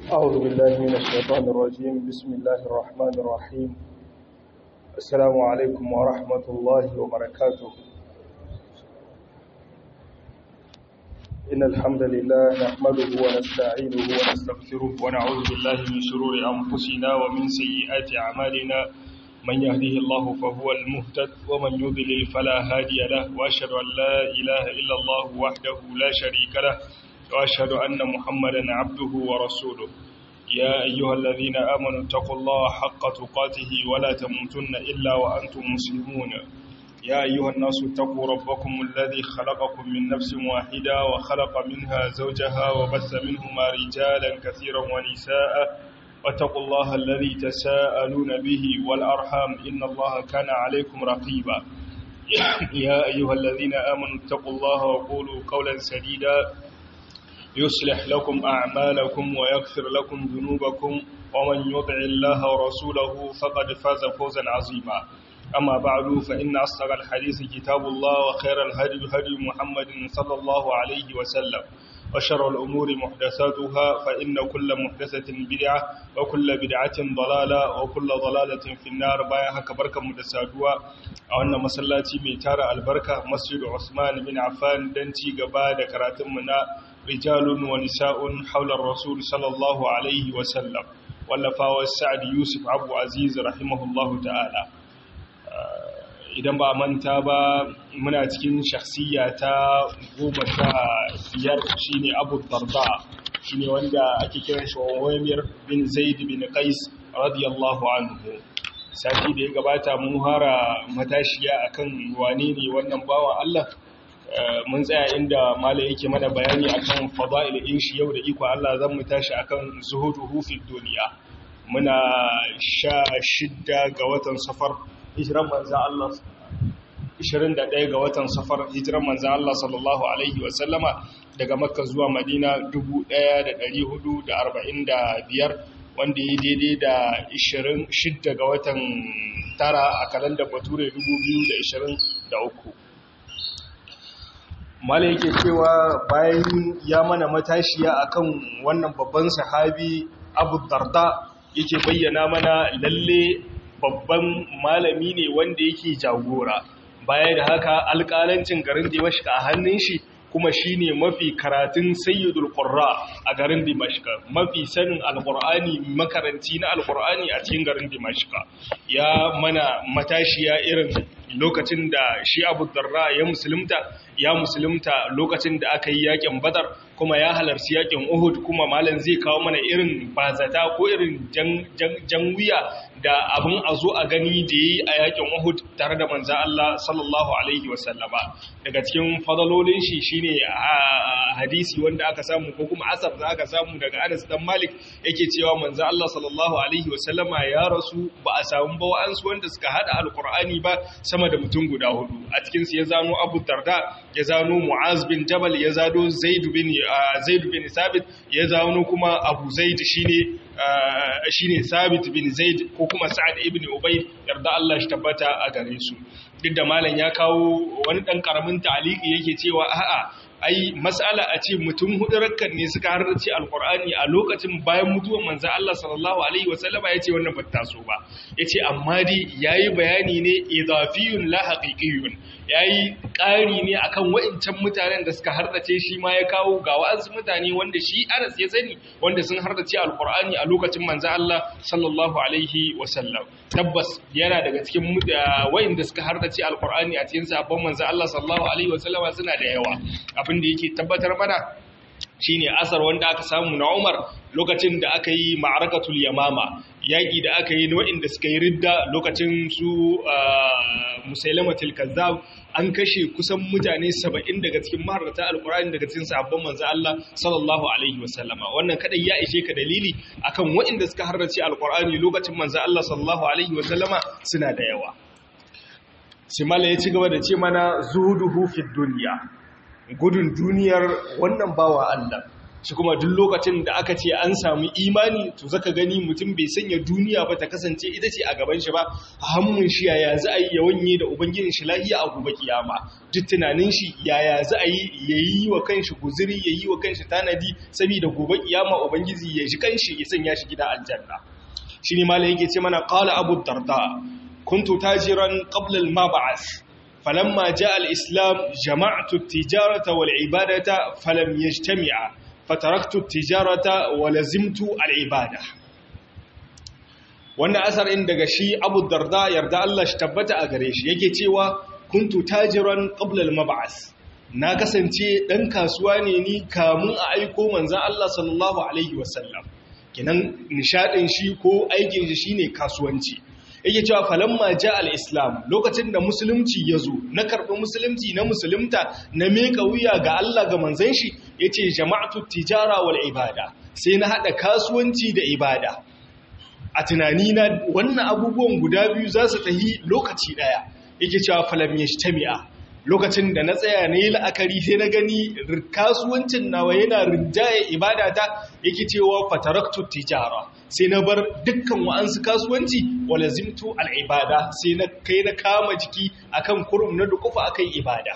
أعوذ بالله من الشيطان الرجيم بسم الله الرحمن الرحيم السلام عليكم ورحمة الله وبركاته إن الحمد لله نحمده ونستعينه ونستغفره ونعوذ بالله من شرور أنفسنا ومن سيئات أعمالنا من يهده الله فهو المهتد ومن يضلل فلا هادي له وأشهد أن لا إله إلا الله وحده لا شريك له وأشهد أن محمدا عبده ورسوله يا أيها الذين آمنوا اتقوا الله حق تقاته ولا تموتن إلا وأنتم مسلمون يا أيها الناس اتقوا ربكم الذي خلقكم من نفس واحدة وخلق منها زوجها وبث منهما رجالا كثيرا ونساء واتقوا الله الذي تساءلون به والأرحام إن الله كان عليكم رقيبا يا أيها الذين آمنوا اتقوا الله وقولوا قولا سديدا يصلح لكم أعمالكم ويغفر لكم ذنوبكم ومن يطع الله ورسوله فقد فاز فوزا عظيما أما بعد فإن أصدق الحديث كتاب الله وخير الهدي هدي محمد صلى الله عليه وسلم وشر الأمور محدثاتها فإن كل محدثة بدعة وكل بدعة ضلالة وكل ضلالة في النار بايها كبركة مدسادوا أولنا مسلاتي ميتار البركة مسجد عثمان بن عفان دنتي قبادة كراتمنا رجال ونساء حول الرسول صلى الله عليه وسلم واللفاوى السعد يوسف عبد عزيز رحمه الله تعالى idan ba manta ba muna cikin shakhsiya ta goma sha biyar shine abu darda shine wanda ake kiran shi wamir bin zaid bin qais radiyallahu anhu sati da ya gabata mun hara matashiya akan wane ne wannan bawan Allah mun tsaya inda mala yake mana bayani akan fada'il in shi yau da iko Allah zan mu tashi akan zuhuduhu fi duniya muna sha shidda ga watan safar hijiran manzan Allah 21 ga watan safar hijiran manzan Allah sallallahu Alaihi wasallama daga makka zuwa madina 1445 wanda ya daidai da 26 ga watan tara a kalandar bature 2023 mala yake cewa bayan ya mana matashiya akan wannan babban sahabi abu darda yake bayyana mana lalle babban malami ne wanda yake jagora baya da haka alƙalancin garin dimashka a hannun shi kuma shine mafi karatun sayyidul qurra a garin dimashka mafi sanin alqur'ani makaranti na alqur'ani a cikin garin dimashka ya mana matashiya irin lokacin da shi abu darra ya musulunta ya musulunta lokacin da aka yi yakin badar kuma ya halarci yakin uhud kuma malam zai kawo mana irin bazata ko irin jan wuya da abin a zo a gani da yi a yakin uhud tare da manza Allah sallallahu alaihi wasallama daga cikin fadalolin shi shine hadisi wanda aka samu ko kuma asar da aka samu daga Anas dan Malik yake cewa manza Allah sallallahu alaihi wasallama ya rasu ba a samu ba wa'ansu wanda suka hada alqur'ani ba sama da mutum guda hudu a cikin su ya zano Abu Darda ya zano Mu'az bin Jabal ya zano Zaid bin Zaid bin Sabit ya zano kuma Abu Zaid shine shine Sabit bin Zaid ko kuma Sa'ad ibn Ubay yarda Allah shi tabbata a gare su duk da malam ya kawo wani dan karamin ta'aliki yake cewa a'a ai mas'ala a ce mutum hudu rakkan ne suka harrace alqur'ani a lokacin bayan mutuwar manzo Allah sallallahu alaihi wasallama yace wannan ba ta so ba yace amma dai yayi bayani ne idafiyun la haqiqiyun yayi ƙari ne akan wa'incan mutanen da suka harrace shi ma ya kawo ga wa'ansu mutane wanda shi Anas ya sani wanda sun harrace alqur'ani a lokacin manzo Allah sallallahu alaihi wasallam tabbas yana daga cikin wa'inda suka harrace alqur'ani a cikin sabon manzo Allah sallallahu alaihi wasallama suna da yawa abin da yake tabbatar mana shine asar wanda aka samu na Umar lokacin da aka yi ma'arakatul yamama yaƙi da aka yi waɗanda suka yi ridda lokacin su musailamatul kazzab an kashe kusan mutane 70 daga cikin maharata alqur'ani daga cikin sahabban manzo Allah sallallahu alaihi wasallama wannan kadai ya ishe ka dalili akan waɗanda suka harrace alqur'ani lokacin manzo Allah sallallahu alaihi wasallama suna da yawa Simala ya ci gaba da ce mana zuhuduhu fid dunya gudun duniyar wannan bawa Allah shi kuma duk lokacin da aka ce an samu imani to zaka gani mutum bai sanya duniya ba ta kasance ita ce a gaban shi ba a hannun shi yaya za a yi ya wanye da ubangijin shi lahiya a gobe kiyama duk tunanin shi yaya za a yi ya yi wa kanshi guziri ya yi wa kanshi tanadi saboda gobe kiyama ubangiji ya shi kanshi ya sanya shi gida aljanna shine malai yake ce mana qala abu darda kuntu tajiran qabla al-mab'ath فلما جاء الإسلام جمعت التجارة والعبادة فلم يجتمع فتركت التجارة ولزمت العبادة wannan asar in daga shi Abu Darda yarda Allah shi tabbata a gare shi yake cewa kuntu tajiran qabla al-mab'as na kasance dan kasuwa ne ni kamun a aiko manzon Allah sallallahu alaihi wasallam kinan nishadin shi ko aikin shi shine kasuwanci yake cewa falamma ja al-islam lokacin da musulunci ya zo na karɓi musulunci na musulunta na meka wuya ga Allah ga manzon shi yace jama'atu tijara wal ibada sai na hada kasuwanci da ibada a tunani na wannan abubuwan guda biyu za su tahi lokaci daya yake cewa falam yajtami'a lokacin da na tsaya na yi la'akari sai na gani kasuwancin nawa yana rinjaye ibadata yake cewa fataraktu tijara sai na bar dukkan wa'ansu kasuwanci wala zimtu al'ibada sai na kai na kama jiki akan kurum na dukufa akan ibada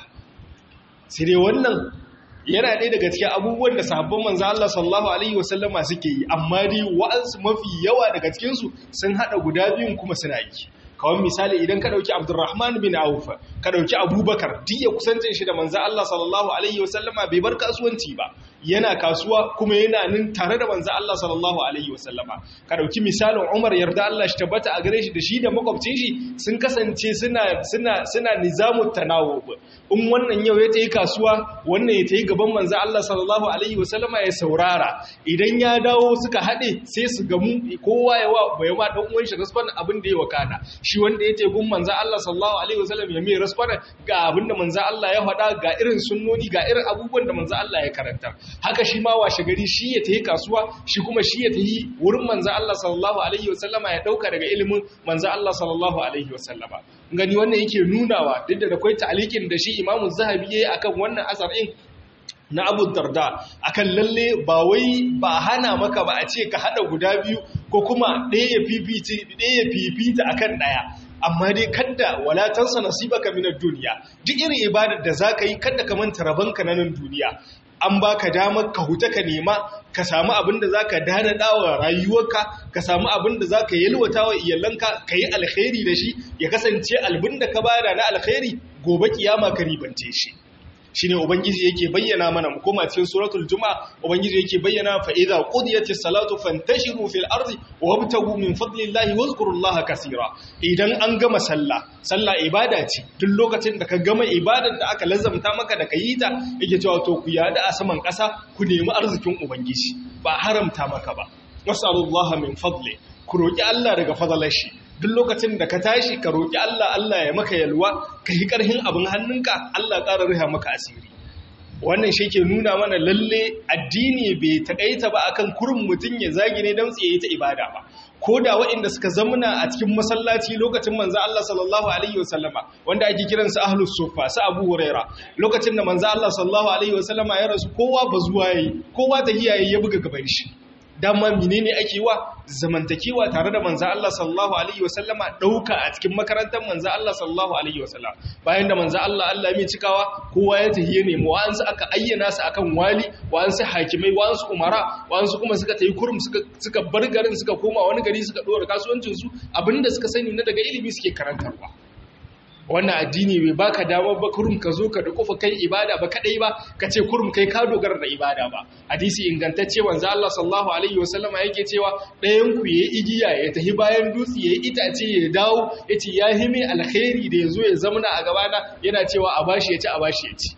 sai dai wannan yana ɗaya daga cikin abubuwan da sahabban manzo Allah sallallahu alaihi wasallama suke yi amma dai wa'ansu mafi yawa daga cikinsu sun haɗa guda biyun kuma suna yi kawai misali idan ka ɗauki abdurrahman bin auf ka ɗauki abubakar duk ya kusancin shi da manzo Allah sallallahu alaihi wasallama bai bar kasuwanci ba yana kasuwa kuma yana nan tare da manzo Allah sallallahu alaihi wasallama ka ɗauki misalin Umar yarda Allah shi tabbata a gare shi da shi da makwabcin shi sun kasance suna suna suna nizamut tanawub in wannan yau ya tayi kasuwa wannan ya tayi gaban manzo Allah sallallahu alaihi wasallama ya saurara idan ya dawo suka haɗe sai su gamu kowa ya wa bai ma dan uwan shi rasfan abin da ya wakana shi wanda ya tegun manzo Allah sallallahu alaihi wasallam ya mai rasfan ga abin da manzo Allah ya faɗa ga irin sunnoni ga irin abubuwan da manzo Allah ya karanta haka shi ma washe gari shi ya tayi kasuwa shi kuma shi ya tayi wurin manzo Allah sallallahu alaihi wasallama ya dauka daga ilimin manzo Allah sallallahu alaihi wasallama gani wannan yake nunawa duk da akwai ta'alikin da shi Imam Zahabi yayi akan wannan asar din na Abu Darda akan lalle ba wai ba hana maka ba a ce ka hada guda biyu ko kuma ɗaya ya fifita ɗaya ya fifita akan ɗaya amma dai kadda walatansa nasibaka minad duniya duk irin ibadar da zaka yi kadda ka manta rabanka na nan duniya an baka damar ka huta ka nema ka samu abin da zaka dana dawa rayuwarka ka samu abin da zaka yalwata wa iyalanka ka yi alkhairi da shi ya kasance albin da ka bada na alkhairi gobe kiyama ka ribance shi shine ubangiji yake bayyana mana mu koma cikin suratul jumaa ubangiji yake bayyana fa idza qudiyatis salatu fantashiru fil ardi wabtagu min fadlillahi wazkurullaha kaseera idan an gama sallah sallah ibada ce duk lokacin da ka gama ibadar da aka lazamta maka da kayi ta yake cewa to ku yada a saman kasa ku nemi arzikin ubangiji ba haramta maka ba wasallallahu min fadli ku roki Allah daga fadalar shi duk lokacin da ka tashi ka roƙi Allah Allah ya maka yalwa ka yi ƙarhin abin hannunka Allah ƙara riha maka asiri wannan shi ke nuna mana lalle addini bai taƙaita ba akan kurin mutum ya zagi ne don tsaye ta ibada ba ko da waɗanda suka zamuna a cikin masallaci lokacin manzo Allah sallallahu alaihi wasallama wanda ake kiransu ahlus sufa su Abu Huraira lokacin da manzo Allah sallallahu alaihi wasallama ya rasu kowa ba zuwa yayi kowa ta hiyaye ya buga gaban shi dama menene ake wa zamantakewa tare da manzo Allah sallallahu alaihi wasallama dauka a cikin makarantar manzo Allah sallallahu alaihi wasallam bayan da manzo Allah Allah mai cikawa kowa ya tahiye ne mu wa'ansu aka ayyana su akan wali wa'ansu hakimai wa'ansu umara wa'ansu kuma suka tayi kurum suka suka bar garin suka koma wani gari suka dora kasuwancin su abinda suka sani na daga ilimi suke karantarwa wannan addini bai baka damar ba kurum ka zo ka dukufa kai ibada ba kadai ba ka ce kurum kai ka dogara da ibada ba hadisi ingantacce wanzu Allah sallallahu alaihi wasallama yake cewa ɗayan ku yayi igiya ya tafi bayan dutse yayi itace ya dawo yace ya hime alkhairi da yazo ya zamana a gabana yana cewa a bashi yace a bashi yace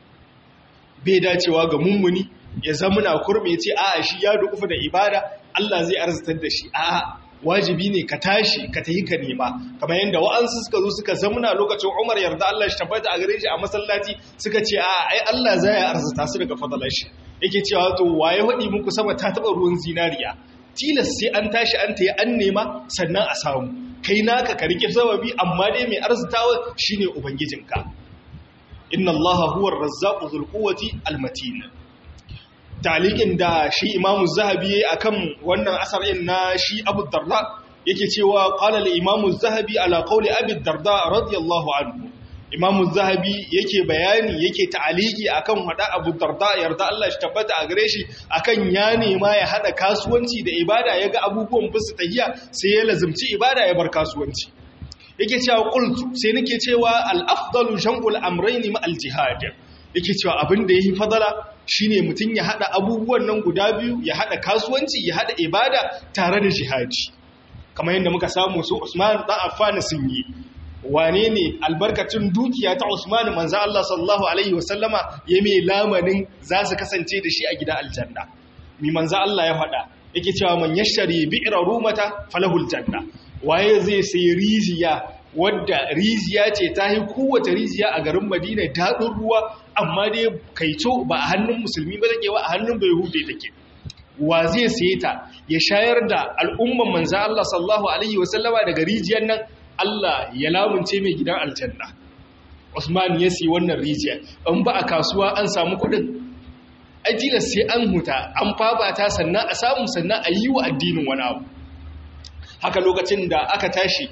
bai dacewa ga mummuni ya zamana kurum yace a'a shi ya dukufa da ibada Allah zai arzitar da shi a'a wajibi ne ka tashi ka tayi ka nema kamar yadda wa'ansu suka zo suka zamuna lokacin Umar yarda Allah shi tabbata a gare shi a masallaci suka ce a ai Allah zai arzuta su daga fadalar shi yake cewa to waye wadi muku sama ta taba ruwan zinariya tilas sai an tashi an tayi an nema sannan a samu kai naka ka rike sababi amma dai mai arzutawa shine ubangijinka inna Allah huwa ar-razzaqu dhul quwwati al-matin talikin da shi imamu zahabi akan wannan asarin na shi abu darda yake cewa qala al-imamu zahabi ala qawli abi darda radiyallahu anhu imamu zahabi yake bayani yake ta'aliki akan hada abu darda yarda Allah shi tabbata a gare shi akan ya nema ya hada kasuwanci da ibada yaga abubuwan bisu tahiya sai ya lazimci ibada ya bar kasuwanci yake cewa qultu sai nake cewa al-afdalu jam'ul amrayn ma al-jihad yake cewa abin da yafi fadala shine mutun ya hada abubuwan nan guda biyu ya hada kasuwanci ya hada ibada tare da jihadi kamar yadda muka samu su Usman dan Affan sun yi wane ne albarkacin dukiya ta Usman manzo Allah sallallahu alaihi wasallama ya mai lamanin za su kasance da shi a gidan aljanna mi manzo Allah ya faɗa yake cewa man yashari bi'ra rumata falahul janna waye zai sayi rijiya wadda rijiya ce ta yi kowace rijiya a garin Madina daɗin ruwa amma dai kaito ba a hannun musulmi ba take ba a hannun bai hude take wa zai saye ta ya shayar da al'umman manzo Allah sallallahu alaihi wasallama daga rijiyar nan Allah ya lamunce mai gidan aljanna Usman ya siyi wannan rijiya in ba a kasuwa an samu kuɗin ajila sai an huta an fafata sannan a samu sannan a yi wa addinin wani abu haka lokacin da aka tashi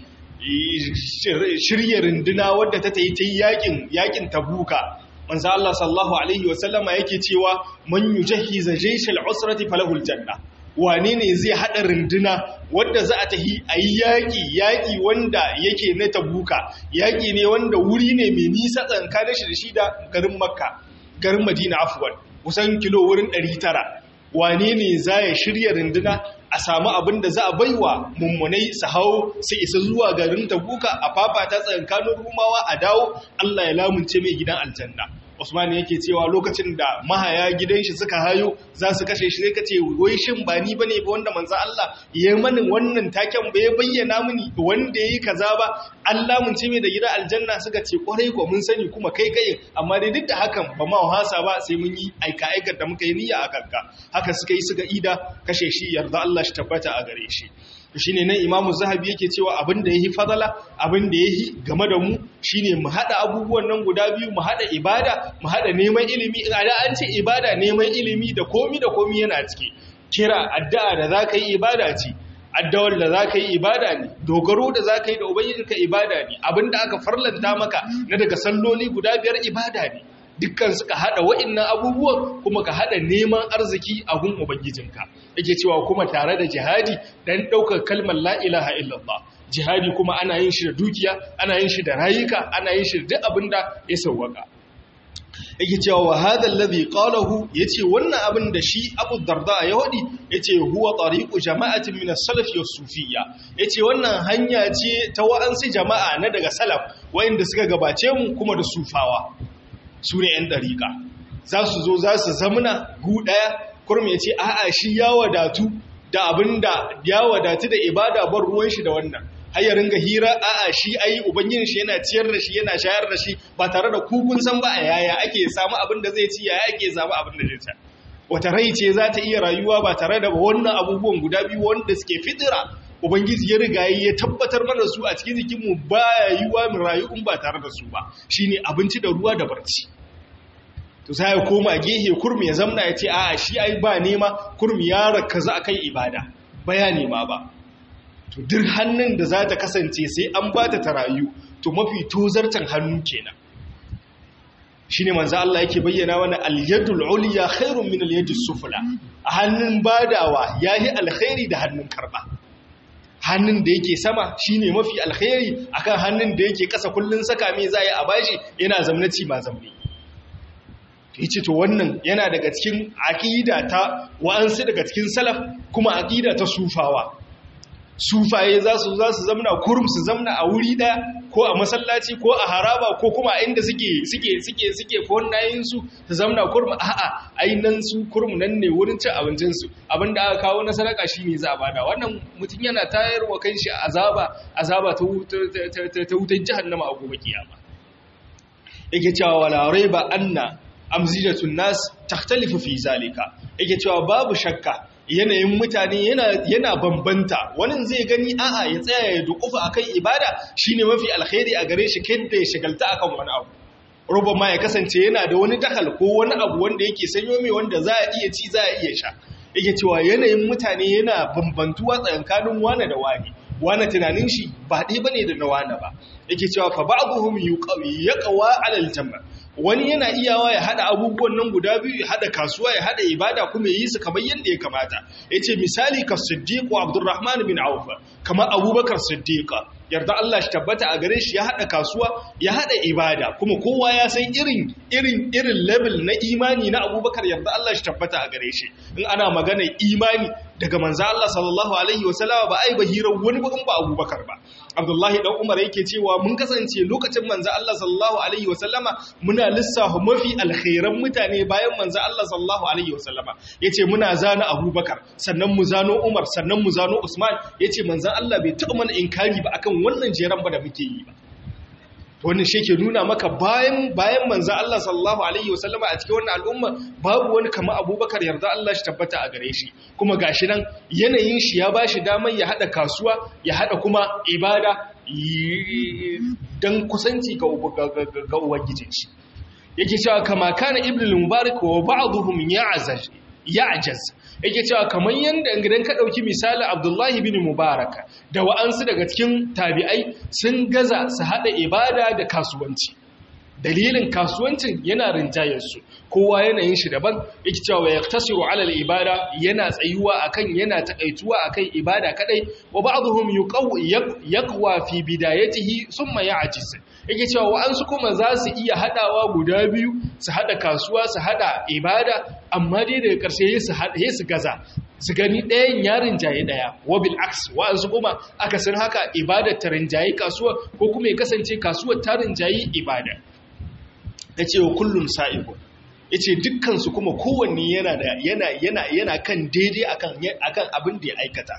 shirya runduna wadda ta yi ta yakin yakin tabuka manzo Allah sallallahu alaihi wasallama yake cewa man yujahhiza jayshal usrati falahul janna wane ne zai haɗa runduna wadda za a tahi a yi yaƙi yaƙi wanda yake na tabuka yaƙi ne wanda wuri ne mai nisa tsakanin shi da shi da garin makka garin madina afuwan kusan kilo wurin 900 wane ne za ya shirya runduna a samu abin da za a baiwa mummunai su hau su isa zuwa garin tabuka a fafata tsakanin rumawa a dawo allah ya lamunce mai gidan aljanna Usman yake cewa lokacin da mahaya gidan shi suka hayo za su kashe shi sai kace wai shin ba ni bane ba wanda manzo Allah ya mani wannan taken ba ya bayyana mini wanda yayi kaza ba Allah mun ce mai da gida aljanna suka ce kwarai ko mun sani kuma kai kai amma dai duk da hakan ba ma wasa ba sai mun yi aika aikar da muka yi niyya a kanka haka suka yi suka ida kashe shi yarda Allah shi tabbata a gare shi shi ne nan imamu zahabi yake cewa abin da ya yi fadala abin da ya yi game da mu shi ne mu haɗa abubuwan nan guda biyu mu haɗa ibada mu haɗa neman ilimi a da an ce ibada neman ilimi da komi da komi yana ciki kira addu'a da za ka yi ibada ce addawar da za ka yi ibada ne dogaro da za ka yi da ubangijinka ibada ne abin da aka farlanta maka na daga salloli guda biyar ibada ne dukkan suka hada wa'annan abubuwan kuma ka hada neman arziki a gun ubangijinka yake cewa kuma tare da jihadi dan daukar kalmar la ilaha illallah jihadi kuma ana yin shi da dukiya ana yin shi da rayuka ana yin shi da duk abinda ya sauwaka yake cewa wa hadha alladhi qalahu yace wannan abin da shi Abu Darda ya wadi yace huwa tariqu jama'atin min as-salaf was-sufiyya yace wannan hanya ce ta wa'ansu jama'a na daga salaf wayanda suka gabace mu kuma da sufawa su ne 'yan ɗariƙa za su zo za su zamuna gu ɗaya kurmi ya ce a'a shi ya wadatu da abin da ya wadatu da ibada bar ruwan shi da wannan har ya ringa hira a'a shi ai ubangijin shi yana ciyar da shi yana shayar da shi ba tare da kukun san ba a yaya ake samu abin da zai ci yaya ake samu abin da zai ci wata rai ce za ta iya rayuwa ba tare da wannan abubuwan guda biyu wanda suke fitira ubangiji ya riga ya tabbatar mana su a cikin jikinmu ba ya yi wa mu rayu in ba tare da su ba shine abinci da ruwa da barci to sai ya koma gehe kurmi ya zamna ya ce a shi ai ba nema kurmi ya rakaza akan ibada baya nema ba to duk hannun da za ta kasance sai an ba ta rayu to mafi tozartan hannu kenan shine manzo Allah yake bayyana wani al-yadul ulya khairun min al-yadis sufla a hannun badawa yayi alkhairi da hannun karba hannun da yake sama shine mafi alkhairi akan hannun da yake kasa kullun saka mai zai a bashi yana zamnaci ma zamne yace to wannan yana daga cikin aqida ta wa'ansu daga cikin salaf kuma aqida ta sufawa sufaye za su za su zamna kurum su zamna a wuri daya ko a masallaci ko a haraba ko kuma inda suke suke suke suke fonnayin su su zamna kurum a'a ai nan su kurum nan ne wurin cin abincin su abinda aka kawo na sadaka shine za a bada wannan mutum yana tayar wa kanshi azaba azaba ta ta wutar jahannama a gobe kiyama yake cewa wala raiba anna amzijatun nas takhtalifu fi zalika yake cewa babu shakka yanayin mutane yana bambanta wani zai gani a'a ya tsaya ya dukufa akan ibada shine mafi alkhairi a gare shi kenda ya shigalta akan wani abu roba ma ya kasance yana da wani dakal ko wani abu wanda yake sanyo mai wanda za a iya ci za a iya sha yake cewa yanayin mutane yana bambantuwa tsakanin wane da wane wane tunanin shi ba ɗaya bane da na wane ba yake cewa fa ba'dhum yaqwa 'ala al-jama' wani yana iyawa ya hada abubuwan nan guda biyu ya hada kasuwa ya hada ibada kuma ya yi su kamar yadda ya kamata yace misali ka siddiq wa abdurrahman bin auf kamar abubakar siddiq yarda Allah shi tabbata a gare shi ya hada kasuwa ya hada ibada kuma kowa ya san irin irin irin level na imani na abubakar yarda Allah shi tabbata a gare shi in ana magana imani daga manzo Allah sallallahu alaihi wasallama ba ai bahirar wani ba in ba abubakar ba abdullahi dan umar yake cewa mun kasance lokacin manzo Allah sallallahu alaihi wasallama muna lissafa mafi alkhairan mutane bayan manzo Allah sallallahu alaihi wasallama yace muna zana abubakar sannan mu zano umar sannan mu zano usman yace manzo Allah bai taɓa mana inkari ba akan wannan jeran ba da muke yi ba wannan shi ke nuna maka bayan bayan manzo Allah sallallahu alaihi wasallama a cikin wannan al'umma babu wani kama abubakar yarda Allah shi tabbata a gare shi kuma gashi nan yanayin shi ya bashi damar ya hada kasuwa ya hada kuma ibada dan kusanci ga ga ubangijin shi yake cewa kama kana ibnu mubarak wa ba'dhum ya'zaj ya'jaz yake cewa kamar yanda idan ka dauki misali Abdullahi bin Mubarak da wa'ansu daga cikin tabi'ai sun gaza su hada ibada da kasuwanci dalilin kasuwancin yana rinjayar su kowa yanayin shi daban yake cewa yaktasiru ala al-ibada yana tsayuwa akan yana takaituwa akan ibada kadai wa ba'dhum yaqwa fi bidayatihi thumma ya'jiz yake cewa wa'ansu kuma za su iya hadawa guda biyu su hada kasuwa su hada ibada amma dai daga ƙarshe su hada su gaza su gani ɗayan ya rinjaye ɗaya wabil aks wa'ansu kuma aka san haka ibadar ta rinjaye kasuwa ko kuma ya kasance kasuwar ta rinjaye ibada ya ce wa kullum sa'ibu ya ce dukkansu kuma kowanne yana yana yana yana kan daidai akan akan abin da ya aikata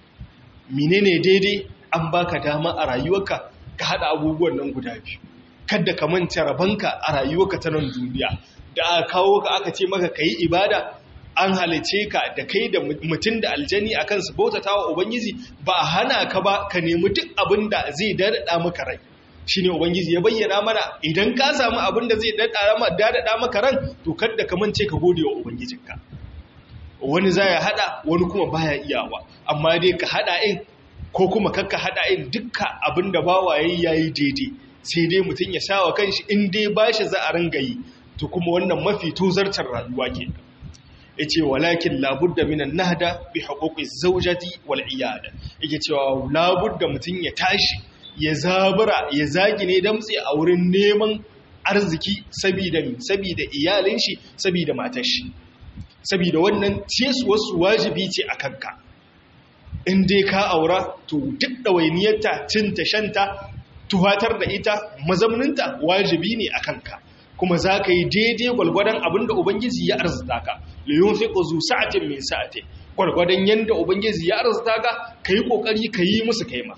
menene daidai an baka dama a rayuwarka ka haɗa abubuwan nan guda biyu kadda ka manta rabanka a rayuwarka ta nan duniya da aka kawo ka aka ce maka ka yi ibada an halice ka da kai da mutum da aljani a kansu bautata wa ubangiji ba a hana ka ba ka nemi duk abin da zai daɗaɗa maka rai shi ne ubangiji ya bayyana mana idan ka samu abin da zai daɗaɗa maka ran to kadda ka mance ka gode wa ubangijinka wani za ya haɗa wani kuma baya iyawa amma dai ka haɗa in ko kuma kakka haɗa in dukka abin da bawa yayi yayi daidai sai dai mutum ya sha wa kanshi in dai bashi za a ringa yi to kuma wannan mafi tozartar rayuwa ke ya ce walakin labudda minan nahda bi haƙoƙi zaujati wal iyada yake cewa labudda mutum ya tashi ya zabura ya zagi ne damtse a wurin neman arziki sabida sabida iyalin shi sabida matar shi sabida wannan wasu wajibi ce a kanka in dai ka aura to duk ɗawainiyarta cinta shanta tuhatar da ita mazauninta wajibi ne a kanka kuma za ka yi daidai gwalgwadon abin da Ubangiji ya arzita ka liyun fi ƙuzu sa'atin mai sa'atin gwalgwadon yadda Ubangiji ya arzita ka ka yi ƙoƙari ka yi musu kaima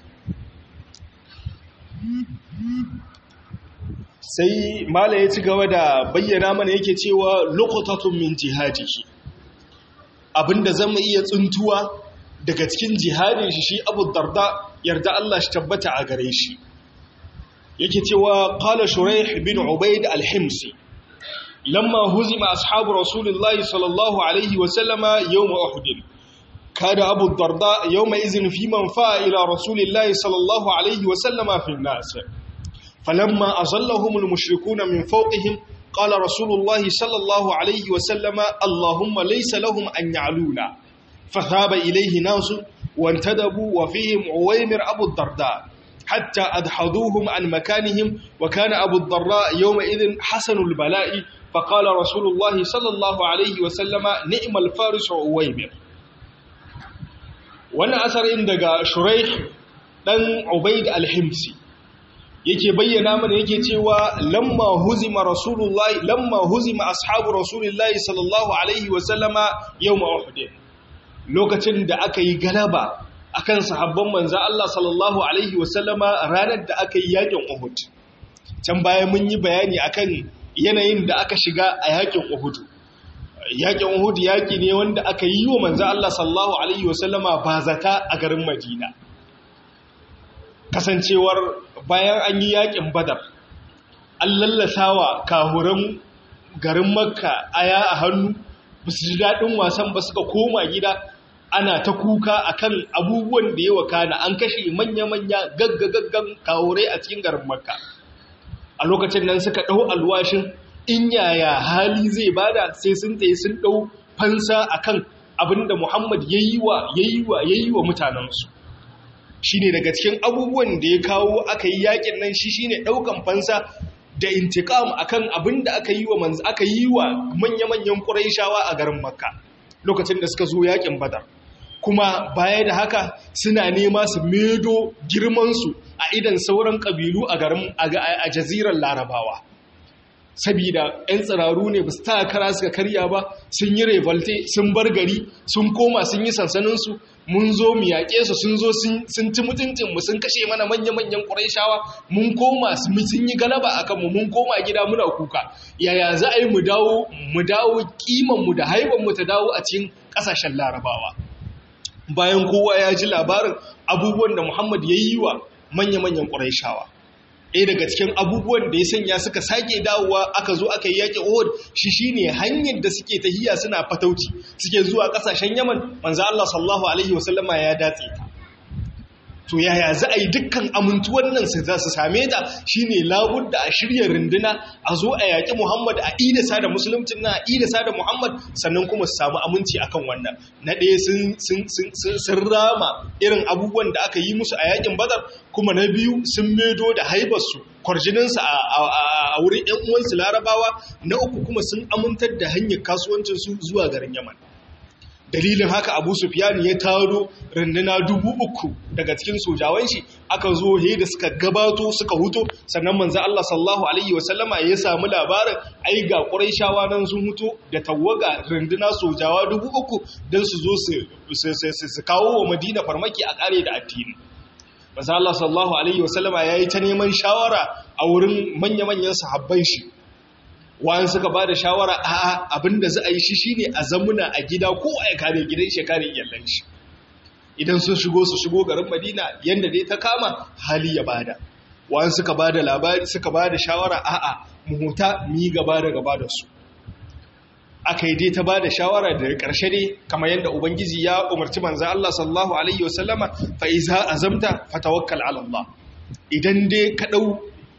sai mala ya ci gaba da bayyana mana yake cewa lokutatun min jihadihi abinda zama iya tsuntuwa daga cikin jihadin shi shi abu darda yarda Allah shi tabbata a gare shi yake cewa qala shuraih bin ubayd al-himsi lamma huzima ashabu rasulillahi sallallahu alaihi wa sallama yawm uhud kada abu darda yawma izin fi man fa ila rasulillahi sallallahu alaihi wa sallama fi an-nas falamma azallahum al-mushrikun min fawqihim qala rasulullahi sallallahu alaihi wa sallama allahumma laysa lahum an ya'luna فثاب إليه ناس وانتدبوا وفيهم عويمر أبو الدرداء حتى أدحضوهم عن مكانهم وكان أبو الضراء يومئذ حسن البلاء فقال رسول الله صلى الله عليه وسلم نعم الفارس عويمر وانا أثر عندك شريح دن عبيد الحمسي yake bayyana mana yake cewa lamma huzima rasulullahi lamma huzima ashabu rasulillahi sallallahu alaihi wasallama yawm uhud lokacin da aka yi galaba akan sahabban manzo Allah sallallahu alaihi wasallama ranar da aka yi yakin Uhud can baya mun yi bayani akan yanayin da aka shiga a yakin Uhud yakin Uhud yaki ne wanda aka yi wa manzo Allah sallallahu alaihi wasallama bazata a garin Madina kasancewar bayan an yi yakin Badar an lallasawa kahuran garin makka aya a hannu ba su ji daɗin wasan ba suka koma gida ana ta kuka akan abubuwan da ya wakana an kashe manya-manya gaggagaggan kahurai a cikin garin makka a lokacin nan suka ɗau alwashin in yaya hali zai bada sai sun tsaye sun ɗau fansa akan abinda Muhammad ya yi wa ya yi wa mutanensu shi ne daga cikin abubuwan da ya kawo aka yi yakin nan shi shi ne ɗaukan fansa da intikam akan abinda aka yi wa manz aka yi wa manya-manyan ƙuraishawa a garin makka lokacin da suka zo yakin badar kuma baya da haka suna nema su medo girmansu a idan sauran ƙabilu a garin a jazirar larabawa sabida 'yan tsiraru ne ba su ta kara suka karya ba sun yi revolte sun bar gari sun koma sun yi sansaninsu mun zo mu yaƙe su sun zo sun ci mutuncinmu sun kashe mana manya-manyan ƙuraishawa mun koma sun yi galaba a kanmu mun koma gida muna kuka yaya za a yi mu dawo mu dawo kimanmu da haibanmu ta dawo a cikin ƙasashen larabawa bayan kowa ya ji labarin abubuwan da muhammad ya yi wa manya-manyan ƙuraishawa ɗaya daga cikin abubuwan da ya sanya suka sake dawowa aka zo aka yi yaƙi Uhud shi shine hanyar da suke tahiya suna fatauci suke zuwa ƙasashen Yaman manzo Allah sallallahu alaihi wasallama ya datse ta to yaya za a yi dukkan amintuwan nan su za su same ta shine labudda a shirya runduna a zo a yaƙi Muhammad a idasa da musulunci na a idasa da Muhammad sannan kuma su samu aminci akan wannan na ɗaya sun rama irin abubuwan da aka yi musu a yaƙin Badar kuma na biyu sun medo da haibarsu kwarjininsu a wurin ‘yan uwansu larabawa na uku kuma sun amintar da hanyar kasuwancinsu zuwa garin Yaman. dalilin haka abu sufyan ya taro runduna dubu uku daga cikin sojawan shi aka zo he da suka gabato suka huto sannan manzo Allah sallallahu alaihi wasallama ya samu labarin ai ga quraishawa nan sun huto da tawaga runduna sojawa dubu uku dan su zo su su kawo wa Madina farmaki a kare da addini manzo Allah sallallahu alaihi wasallama yayi ta neman shawara a wurin manya-manyan sahabban shi wa'an suka ba da shawara a abinda za a yi shi shine a zamuna a gida ko a ya kare gidan shi kare iyalan shi idan sun shigo su shigo garin madina yadda dai ta kama hali ya bada wa'an suka ba da labari suka ba da shawara a'a muhuta mu yi gaba da gaba da su aka yi dai ta ba da shawara da ƙarshe dai kamar yadda ubangiji ya umarci manzan Allah sallallahu alaihi wasallama fa iza azamta fatawakkal ala Allah idan dai ka dau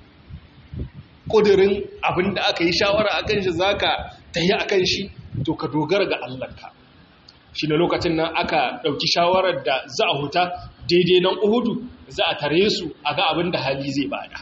ƙudurin abin da aka yi shawara a kan shi za ka tahi a kan shi to ka dogara ga Allahnka shi na lokacin nan aka ɗauki shawarar da za a huta daidai nan uhudu za a tare su a ga abin da hali zai bada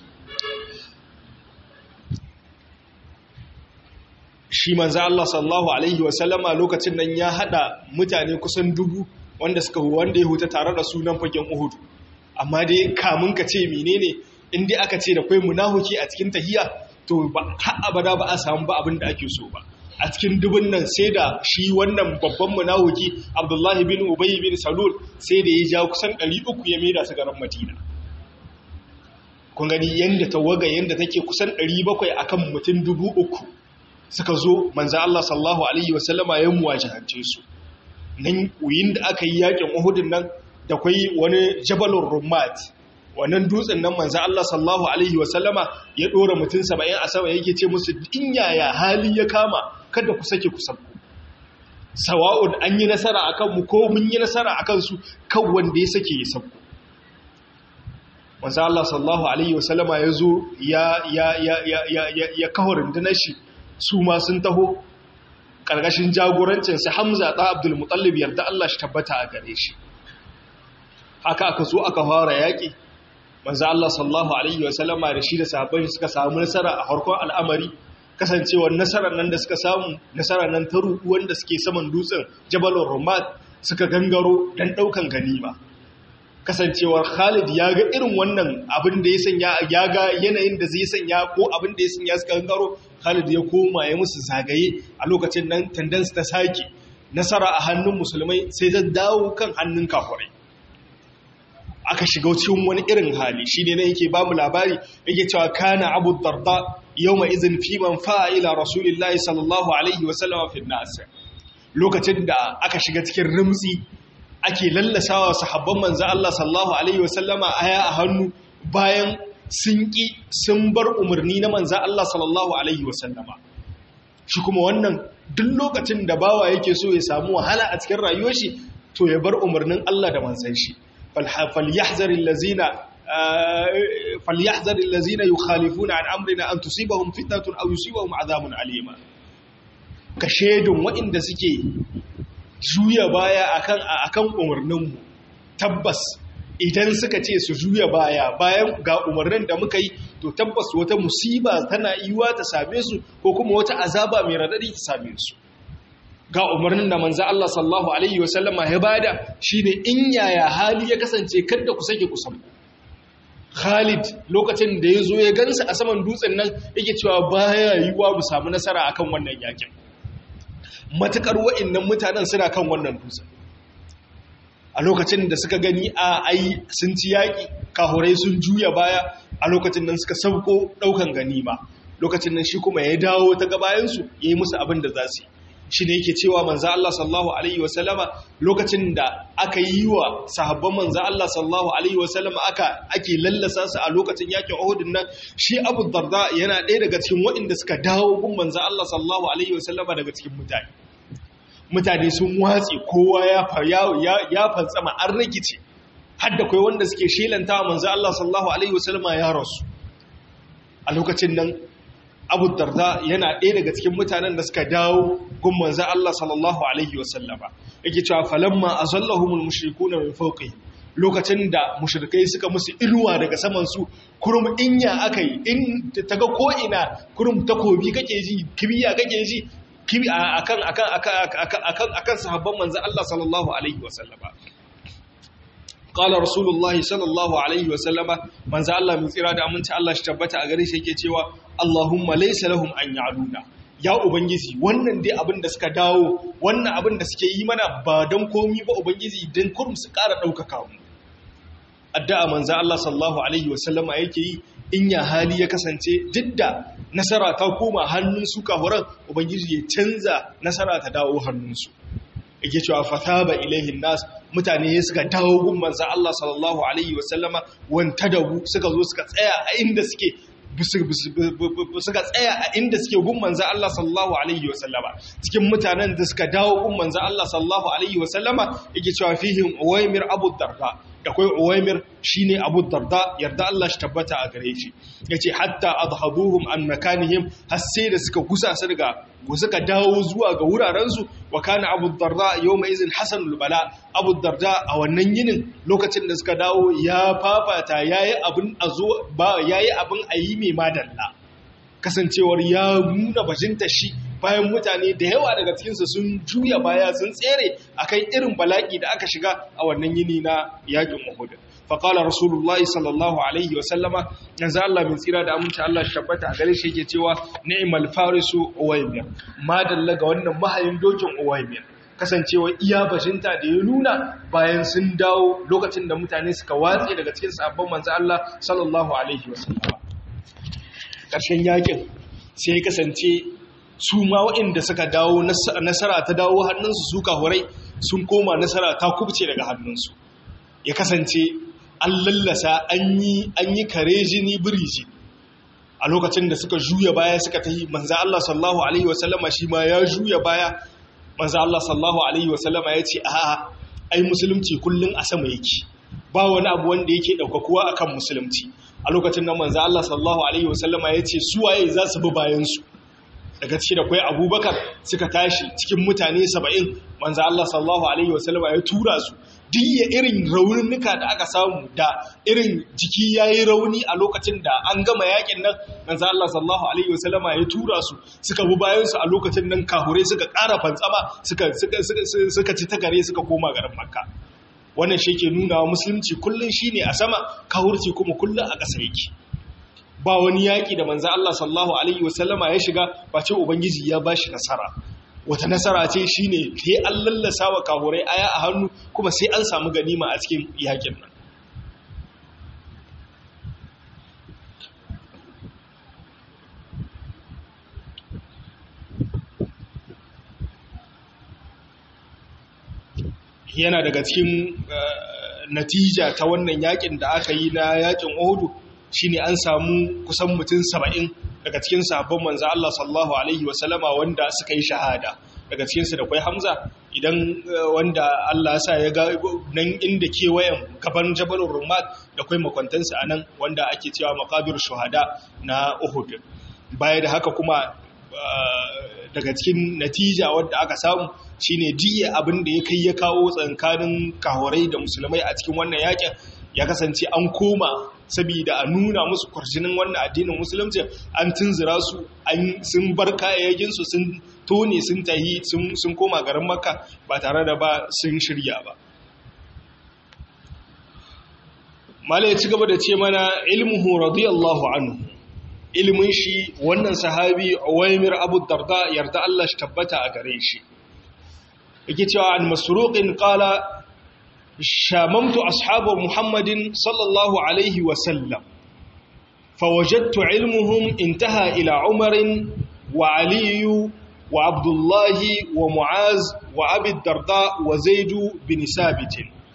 shi manza Allah sallallahu Alaihi wasallama lokacin nan ya haɗa mutane kusan dubu wanda suka wanda ya huta tare da sunan fagen uhudu amma dai kamun ka ce menene in dai aka ce da kwai munahuki a cikin tahiya to ba har abada ba a samu ba abin da ake so ba a cikin dubun nan sai da shi wannan babban munahuki Abdullahi bin Ubay bin Salul sai da ya ja kusan 300 ya maida su garin Madina kun gani yanda tawaga yanda take kusan 700 akan mutum 3000 suka zo manzo Allah sallallahu alaihi wasallama ya muwajahance su nan uyin da aka yi yakin Uhud nan da kwai wani Jabalur Rummat wannan dutsen nan manzo Allah sallallahu alaihi wasallama ya dora mutum 70 a sama yake ce musu in yaya hali ya kama kada ku sake ku sabku sawa'un an yi nasara akan mu ko mun yi nasara akan su kan wanda ya sake ya sabku manzo Allah sallallahu alaihi wasallama ya zo ya ya ya ya ya ya kawo rundunar shi su ma sun taho karkashin jagorancin sa Hamza da Abdul Muttalib yarda Allah shi tabbata a gare shi haka aka zo aka fara yaki manzo Allah sallallahu alaihi wasallama da shi da sahabbai suka samu nasara a harkon al'amari kasancewar nasarar nan da suka samu nasarar nan ta ruɗu wanda suke saman dutsen Jabalur Rumat suka gangaro dan daukan ganima kasancewar Khalid ya ga irin wannan abin da ya sanya ya ga yanayin da zai sanya ko abin da ya sanya suka gangaro Khalid ya koma ya musu zagaye a lokacin nan tendency ta saki nasara a hannun musulmai sai ta dawo kan hannun kafirai aka shiga cikin wani irin hali shi ne yake ba mu labari yake cewa kana abu darda yau mai izin fiman fa'ila rasulillahi sallallahu alaihi wasallama fi nasa lokacin da aka shiga cikin rimtsi ake lallasawa sahabban manzo Allah sallallahu alaihi wasallama aya a hannu bayan sun ƙi sun bar umarni na manza Allah sallallahu alaihi wasallama shi kuma wannan duk lokacin da bawa yake so ya samu wahala a cikin rayuwar shi to ya bar umarnin Allah da manzan shi falyahzar allazina falyahzar allazina yukhalifuna an amrina an tusibahum fitnatun aw yusibahum adhabun alima ka shedun waɗanda suke juya baya akan akan umarnin mu tabbas idan suka ce su juya baya bayan ga umarnin da muka yi to tabbas wata musiba tana yiwa ta same su ko kuma wata azaba mai radadi ta same su ga umarnin da manzo Allah sallallahu alaihi wasallama ya bada shine in yaya hali ya kasance kada ku sake kusan Khalid lokacin da ya zo ya gansa a saman dutsen nan yake cewa baya yiwa mu samu nasara akan wannan yakin matukar wa'annan mutanen suna kan wannan dutsen a lokacin da suka gani a ai sun ci yaƙi kahurai sun juya baya a lokacin nan suka sauko ɗaukan ganima lokacin nan shi kuma ya dawo ta gabayansu ya yi musu abin da za su yi shi ne yake cewa manza Allah sallallahu Alaihi wasallama lokacin da aka yi wa sahabban manza Allah sallallahu Alaihi wasallama aka ake lallasa su a lokacin yakin Uhudun nan shi Abu Darda yana ɗaya daga cikin waɗanda suka dawo gun manza Allah sallallahu Alaihi wasallama daga cikin mutane mutane sun watse kowa ya fantsama an rikice har da kai wanda suke shelanta wa manzo Allah sallallahu alaihi wasallama ya rasu a lokacin nan Abu Darda yana ɗaya daga cikin mutanen da suka dawo gun manzo Allah sallallahu alaihi wasallama yake cewa falamma azallahumul mushrikuna min fawqihim lokacin da mushrikai suka musu inuwa daga saman su kurum inya akai in taga ko ina kurum takobi kake ji kibiya kake ji akan akan akan akan sahabban manzo Allah sallallahu alaihi wasallama qala rasulullahi sallallahu alaihi wasallama manzo Allah mun tsira da aminci Allah shi tabbata a gare shi yake cewa Allahumma laysa lahum an ya'luna ya ubangiji wannan dai abin da suka dawo wannan abin da suke yi mana ba dan komi ba ubangiji dan kurum su ƙara ɗaukaka mu addu'a manzo Allah sallallahu alaihi wasallama yake yi in ya hali ya kasance duk da nasara ta koma hannun su kahuran ubangiji ya canza nasara ta dawo hannunsu yake cewa fataba ilaihin nas mutane suka dawo gun manzo Allah sallallahu alaihi wasallama wanta da suka zo suka tsaya a inda suke suka tsaya a inda suke gun manzo Allah sallallahu alaihi wasallama cikin mutanen da suka dawo gun manzo Allah sallallahu alaihi wasallama yake cewa fihim uwaymir abu darda da kai uwaymir shine abu darda yarda Allah shi tabbata a gare shi yace hatta adhabuhum an makanihim har sai da suka gusa su daga suka dawo zuwa ga wurarensu wa kana abu darda yawma izin hasanul bala abu darda a wannan yinin lokacin da suka dawo ya fafata yayi abin azo ba yayi abin ayi mai madalla kasancewar ya nuna bajinta shi bayan mutane da yawa daga cikinsu sun juya baya sun tsere akan irin bala'i da aka shiga a wannan yini na yakin Uhud faƙala rasulullahi sallallahu alaihi wasallama yanzu Allah min tsira da aminci Allah shi tabbata a gare shi yake cewa ni'mal farisu uwaymir madalla ga wannan mahayin dokin uwaymir kasancewa iya bashinta da ya nuna bayan sun dawo lokacin da mutane suka watse daga cikin sabon manzo Allah sallallahu alaihi wasallama ƙarshen yakin sai ya kasance su ma waɗanda suka dawo nasara ta dawo hannunsu su kahurai sun koma nasara ta kubce daga hannunsu ya kasance an lallasa an yi kare jini biriji a lokacin da suka juya baya suka ta yi manza Allah sallahu Alaihi wasallama shi ma ya juya baya manza Allah sallahu Alaihi wasallama ya ce a ai musulunci kullum a sama yake ba wani abu wanda yake ɗaukakuwa a kan musulunci a lokacin da manza Allah sallahu Alaihi wasallama ya ce suwaye za su bi bayansu daga ciki da kwai abubakar suka tashi cikin mutane saba'in manza Allah sallahu Alaihi wasallama ya tura su diya irin raunuka da aka samu da irin jiki ya yi rauni a lokacin da an gama yakin nan manzo Allah sallallahu alaihi wasallama ya tura su suka bi bayan su a lokacin nan kahure suka ƙara fantsama suka suka ci takare suka koma garin Makka wannan shi ke nuna wa musulunci kullun shine a sama kahurci kuma kullun a ƙasa yake ba wani yaƙi da manzo Allah sallallahu alaihi wasallama ya shiga ba ce ubangiji ya bashi nasara wata nasara ce shi ne sai an lallasa wa kahurai aya a hannu kuma sai an samu ganima a cikin yakin nan yana daga cikin natija ta wannan yakin da aka yi na yakin ohudu shine an samu kusan mutum saba'in daga cikin sahabban manzo Allah sallallahu alaihi wasallama wanda suka yi shahada daga cikinsu da kwai hamza idan wanda Allah ya sa ya ga nan inda kewayen gaban jabalin rumat da kwai makwantansa a nan wanda ake cewa makabir shuhada na uhud baya da haka kuma daga cikin natija wadda aka samu shine jiya abin da ya kai ya kawo tsankanin kahorai da musulmai a cikin wannan yakin ya kasance an koma saboda a nuna musu kwarjinin wannan addinin musulunci an tunzura su sun bar kayayyakinsu sun tone sun tahi sun koma garin makka ba tare da ba sun shirya ba mala ya ci gaba da ce mana ilmuhu radiyallahu anhu ilmin shi wannan sahabi Uwaymir Abu Darda yarda Allah shi tabbata a gare shi yake cewa an masruqin qala shamamtu ashabu Muhammadin sallallahu alaihi wa sallam fawajadtu ilmuhum intaha ila Umar wa Ali wa Abdullah wa Muaz wa Abi Darda wa Zaid bin Sabit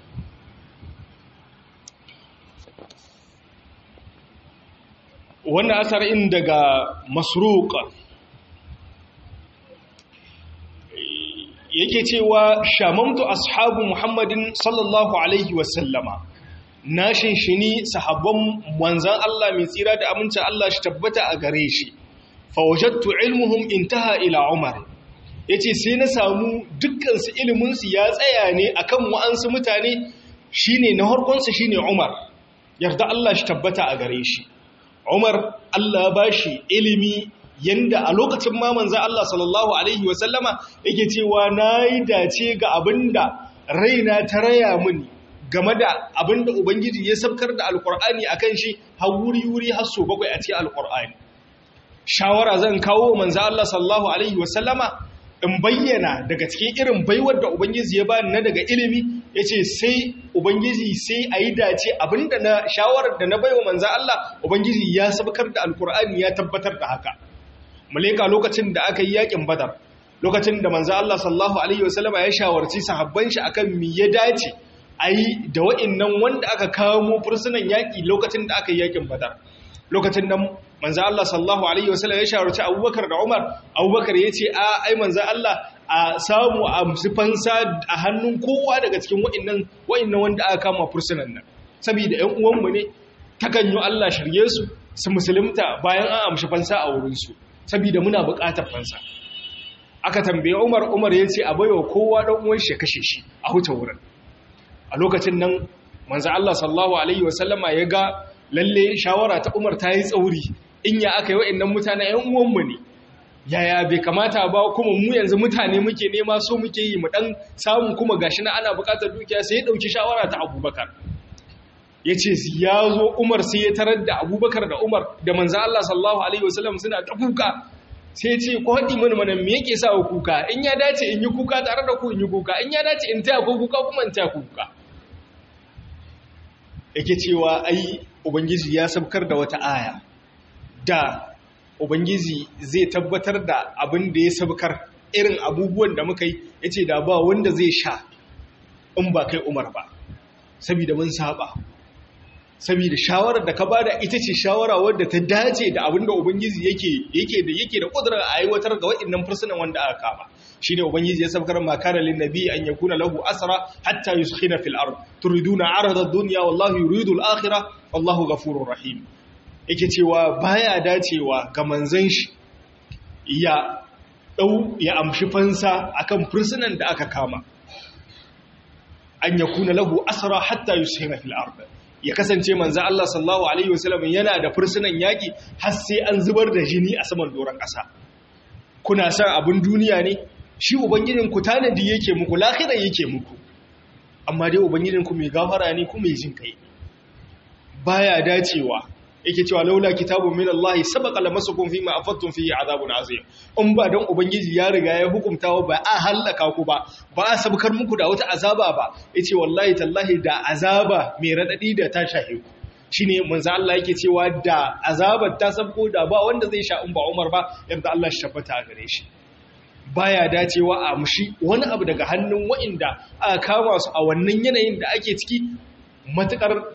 wannan asarin daga masruqa yake cewa shamamtu ashabu muhammadin sallallahu alaihi wasallama na shinshini sahabban manzan Allah mai tsira da aminci Allah shi tabbata a gare shi fawajattu ilmuhum intaha ila umar yace sai na samu dukkan su ilimin su ya tsaya ne akan wa'ansu mutane shine na harkon su shine umar yarda Allah shi tabbata a gare shi Umar Allah ba shi ilimi yanda a lokacin ma manzo Allah sallallahu alaihi wasallama yake cewa nayi dace ga abinda raina ta raya mini game da abinda ubangiji ya sabkar da alqur'ani akan shi har wuri wuri har so bakwai a cikin alqur'ani shawara zan kawo manzo Allah sallallahu alaihi wasallama in bayyana daga cikin irin baiwar da Ubangiji ya bani na daga ilimi ya ce sai Ubangiji sai a yi dace abinda na shawarar da na baiwa manzan Allah Ubangiji ya sabkar da Alkur'ani ya tabbatar da haka. Muleka lokacin da aka yi yakin badar, lokacin da manzan Allah sallahu Alaihi wasallama ya shawarci sahabban shi akan mi ya dace a yi da wa'innan wanda aka kamo fursunan yaƙi lokacin da aka yi yakin badar. Lokacin nan manzo Allah sallallahu alaihi wasallam ya shawarci Abubakar da Umar Abubakar yace a ai manzo Allah a samu a fansa a hannun kowa daga cikin wa'annan wa'annan wanda aka kama fursunan nan saboda ƴan uwan mu ne takan yi Allah shirye su su musulunta bayan an amshi fansa a wurin su saboda muna buƙatar fansa aka tambaye Umar Umar yace a baiwa kowa dan uwan shi kashe shi a huta wurin a lokacin nan manzo Allah sallallahu alaihi wasallama ya ga lalle shawara ta Umar ta yi tsauri in ya aka yi wa'annan mutane ‘yan uwanmu ne, yaya bai kamata ba kuma mu yanzu mutane muke nema so muke yi mu ɗan samun kuma gashi na ana buƙatar dukiya sai ya ɗauki shawara ta abubakar. Ya ce ya zo Umar sai ya tarar da abubakar da Umar da manzan Allah sallallahu Alaihi wasallam suna ta kuka sai ce ko haɗi mani mana me yake sa kuka in ya dace in yi kuka tare da ku in yi kuka in ya dace in taya ko kuka kuma in taya kuka. Yake cewa ai Ubangiji ya sabkar da wata aya. da Ubangiji zai tabbatar da abin da ya sabkar irin abubuwan da muka yi ya ce da ba wanda zai sha in ba kai umar ba saboda mun saba saboda shawarar da ka bada ita ce shawara wadda ta dace da abin da Ubangiji yake yake da yake da kudurar a aiwatar ga waɗannan fursunan wanda aka kama shine Ubangiji ya sabkar ma kana lin nabi an yakuna lahu asra hatta yuskhina fil ard turiduna arada ad-dunya wallahu yuridu al-akhirah wallahu ghafurur rahim yake cewa baya dacewa ga manzan shi ya dau ya amshi fansa akan fursunan da aka kama an yakuna lahu asra hatta yusina fil ard ya kasance manzo Allah sallallahu alaihi wasallam yana da fursunan yaki har sai an zubar da jini a saman doron ƙasa kuna san abin duniya ne shi ubangijin ku tanadi yake muku lahira yake muku amma dai ubangijin ku mai gafara ne kuma mai jin kai baya dacewa yake cewa laula kitabun min Allah sabaqa lamasukum fima afattum fihi azabun azim in ba dan ubangiji ya riga ya hukunta ba a halaka ku ba ba a sabkar muku da wata azaba ba yace wallahi tallahi da azaba mai radadi da ta shahe ku shine manzo Allah yake cewa da azabar ta sabko da ba wanda zai sha in ba Umar ba yanda Allah shi tabbata a gare shi baya dacewa a mushi wani abu daga hannun wa'inda aka kama su a wannan yanayin da ake ciki matukar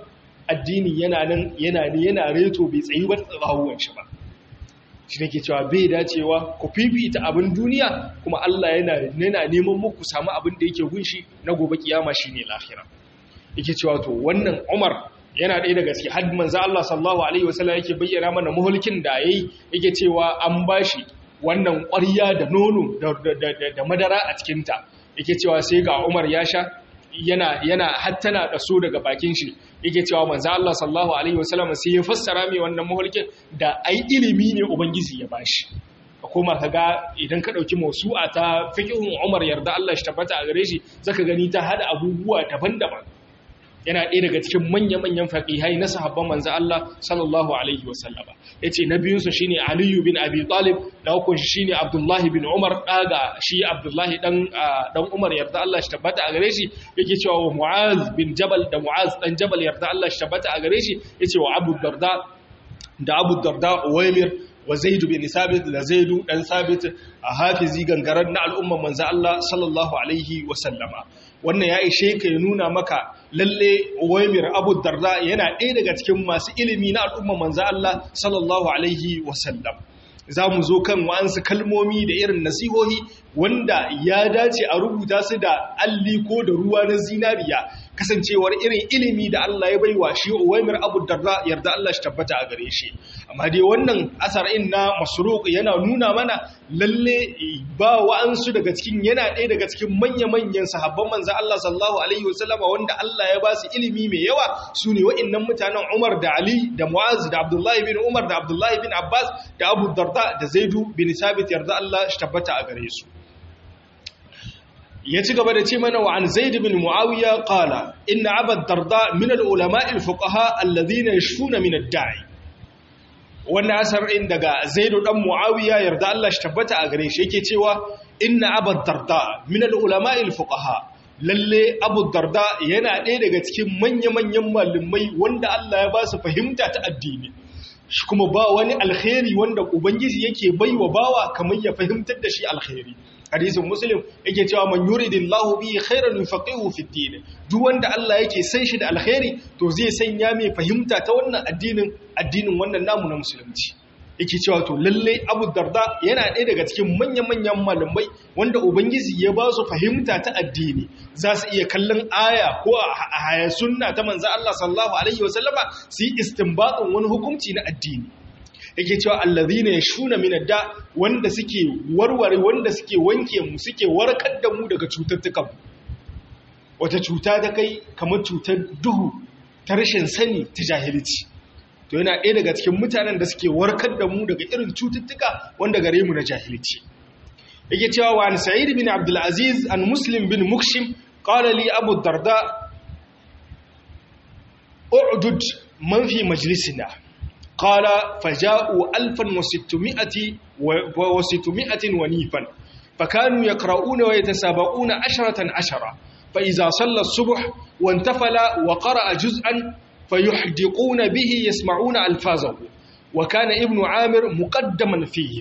addinin yana nan yana ne yana reto bai tsayi ba tsawon shi ba shi nake cewa bai dacewa ku fifita abin duniya kuma Allah yana yana neman muku samu abin da yake gunshi na gobe kiyama shine lahira yake cewa to wannan Umar yana ɗaya daga cikin had manzo Allah sallallahu alaihi wasallam yake bayyana mana muhulkin da yayi yake cewa an bashi wannan ƙwarya da nono da madara a cikin ta yake cewa sai ga Umar ya sha yana yana hattana da so daga bakin shi yake cewa manzo Allah sallallahu alaihi wasallam sai ya fassara mai wannan muhulkin da ai ilimi ne ubangiji ya bashi koma ka ga idan ka ɗauki mausu'a ta fiqhun Umar yarda Allah shi tabbata a gare shi zaka gani ta hada abubuwa daban-daban yana ɗaya daga cikin manya-manyan faƙihai na sahabban manzo Allah sallallahu alaihi wasallama yace na biyun su shine Ali bin Abi Talib da hukun shi shine Abdullah bin Umar daga shi Abdullah dan dan Umar yarda Allah shi tabbata a gare shi yake cewa wa Mu'az bin Jabal da Mu'az dan Jabal yarda Allah shi tabbata a gare shi yace wa Abu Darda da Abu Darda Uwaymir wa Zaid bin Sabit da Zaidu dan Sabit a hafizi gangaran na al'umman manzo Allah sallallahu alaihi wasallama wannan ya ishe ka ya nuna maka lalle Uwaymir Abu Darda yana ɗaya daga cikin masu ilimi na al'umma manzo Allah sallallahu alaihi wasallam za mu zo kan wa'ansu kalmomi da irin nasihohi wanda ya dace a rubuta su da alli ko da ruwa na zinariya kasancewar irin ilimi da Allah ya baiwa shi Uwaymir Abu Darda yarda Allah shi tabbata a gare shi amma dai wannan asar'in na Masruq yana nuna mana lalle ba wa'ansu daga cikin yana ɗaya daga cikin manya-manyan sahabban manzo Allah sallallahu alaihi wasallama wanda Allah ya ba su ilimi mai yawa su ne wa'annan mutanen Umar da Ali da Mu'az da Abdullahi bin Umar da Abdullahi bin Abbas da Abu Darda da Zaidu bin Sabit yarda Allah shi tabbata a gare su ya ci gaba da ce mana wa an zaid bin muawiya qala inna aba darda min al ulama al fuqaha alladhina yashfuna min ad da'i wannan asar in daga zaid dan muawiya yarda Allah shi tabbata a gare shi yake cewa inna aba darda min al ulama al fuqaha lalle abu darda yana ɗaya daga cikin manya-manyan malumai wanda Allah ya ba su fahimta ta addini shi kuma ba wani alkhairi wanda ubangiji yake baiwa bawa kamar ya fahimtar da shi alkhairi hadisin muslim yake cewa man yuridillahu bihi khairan yufaqihu fi din duk wanda Allah yake san shi da alkhairi to zai sanya mai fahimta ta wannan addinin addinin wannan namu na musulunci yake cewa to lalle Abu Darda yana ɗaya daga cikin manyan-manyan malamai wanda ubangiji ya ba su fahimta ta addini za su iya kallon aya ko a haya sunna ta manzo Allah sallallahu alaihi wasallama su yi istinbatin wani hukunci na addini yake cewa allazina yashuna min da wanda suke warware wanda suke wanke mu suke warkar da mu daga cututtukan wata cuta ta kai kamar cutar duhu ta rashin sani ta jahilci to yana ɗaya daga cikin mutanen da suke warkar da mu daga irin cututtuka wanda gare mu na jahilci yake cewa wa an sa'id bin abdul aziz an muslim bin mukshim qala li abu darda u'dud man fi majlisina قال فجاءوا ألفا وستمائة وستمائة ونيفا فكانوا يقرؤون ويتسابقون عشرة عشرة فإذا صلى الصبح وانتفل وقرأ جزءا فيحدقون به يسمعون ألفاظه وكان ابن عامر مقدما فيه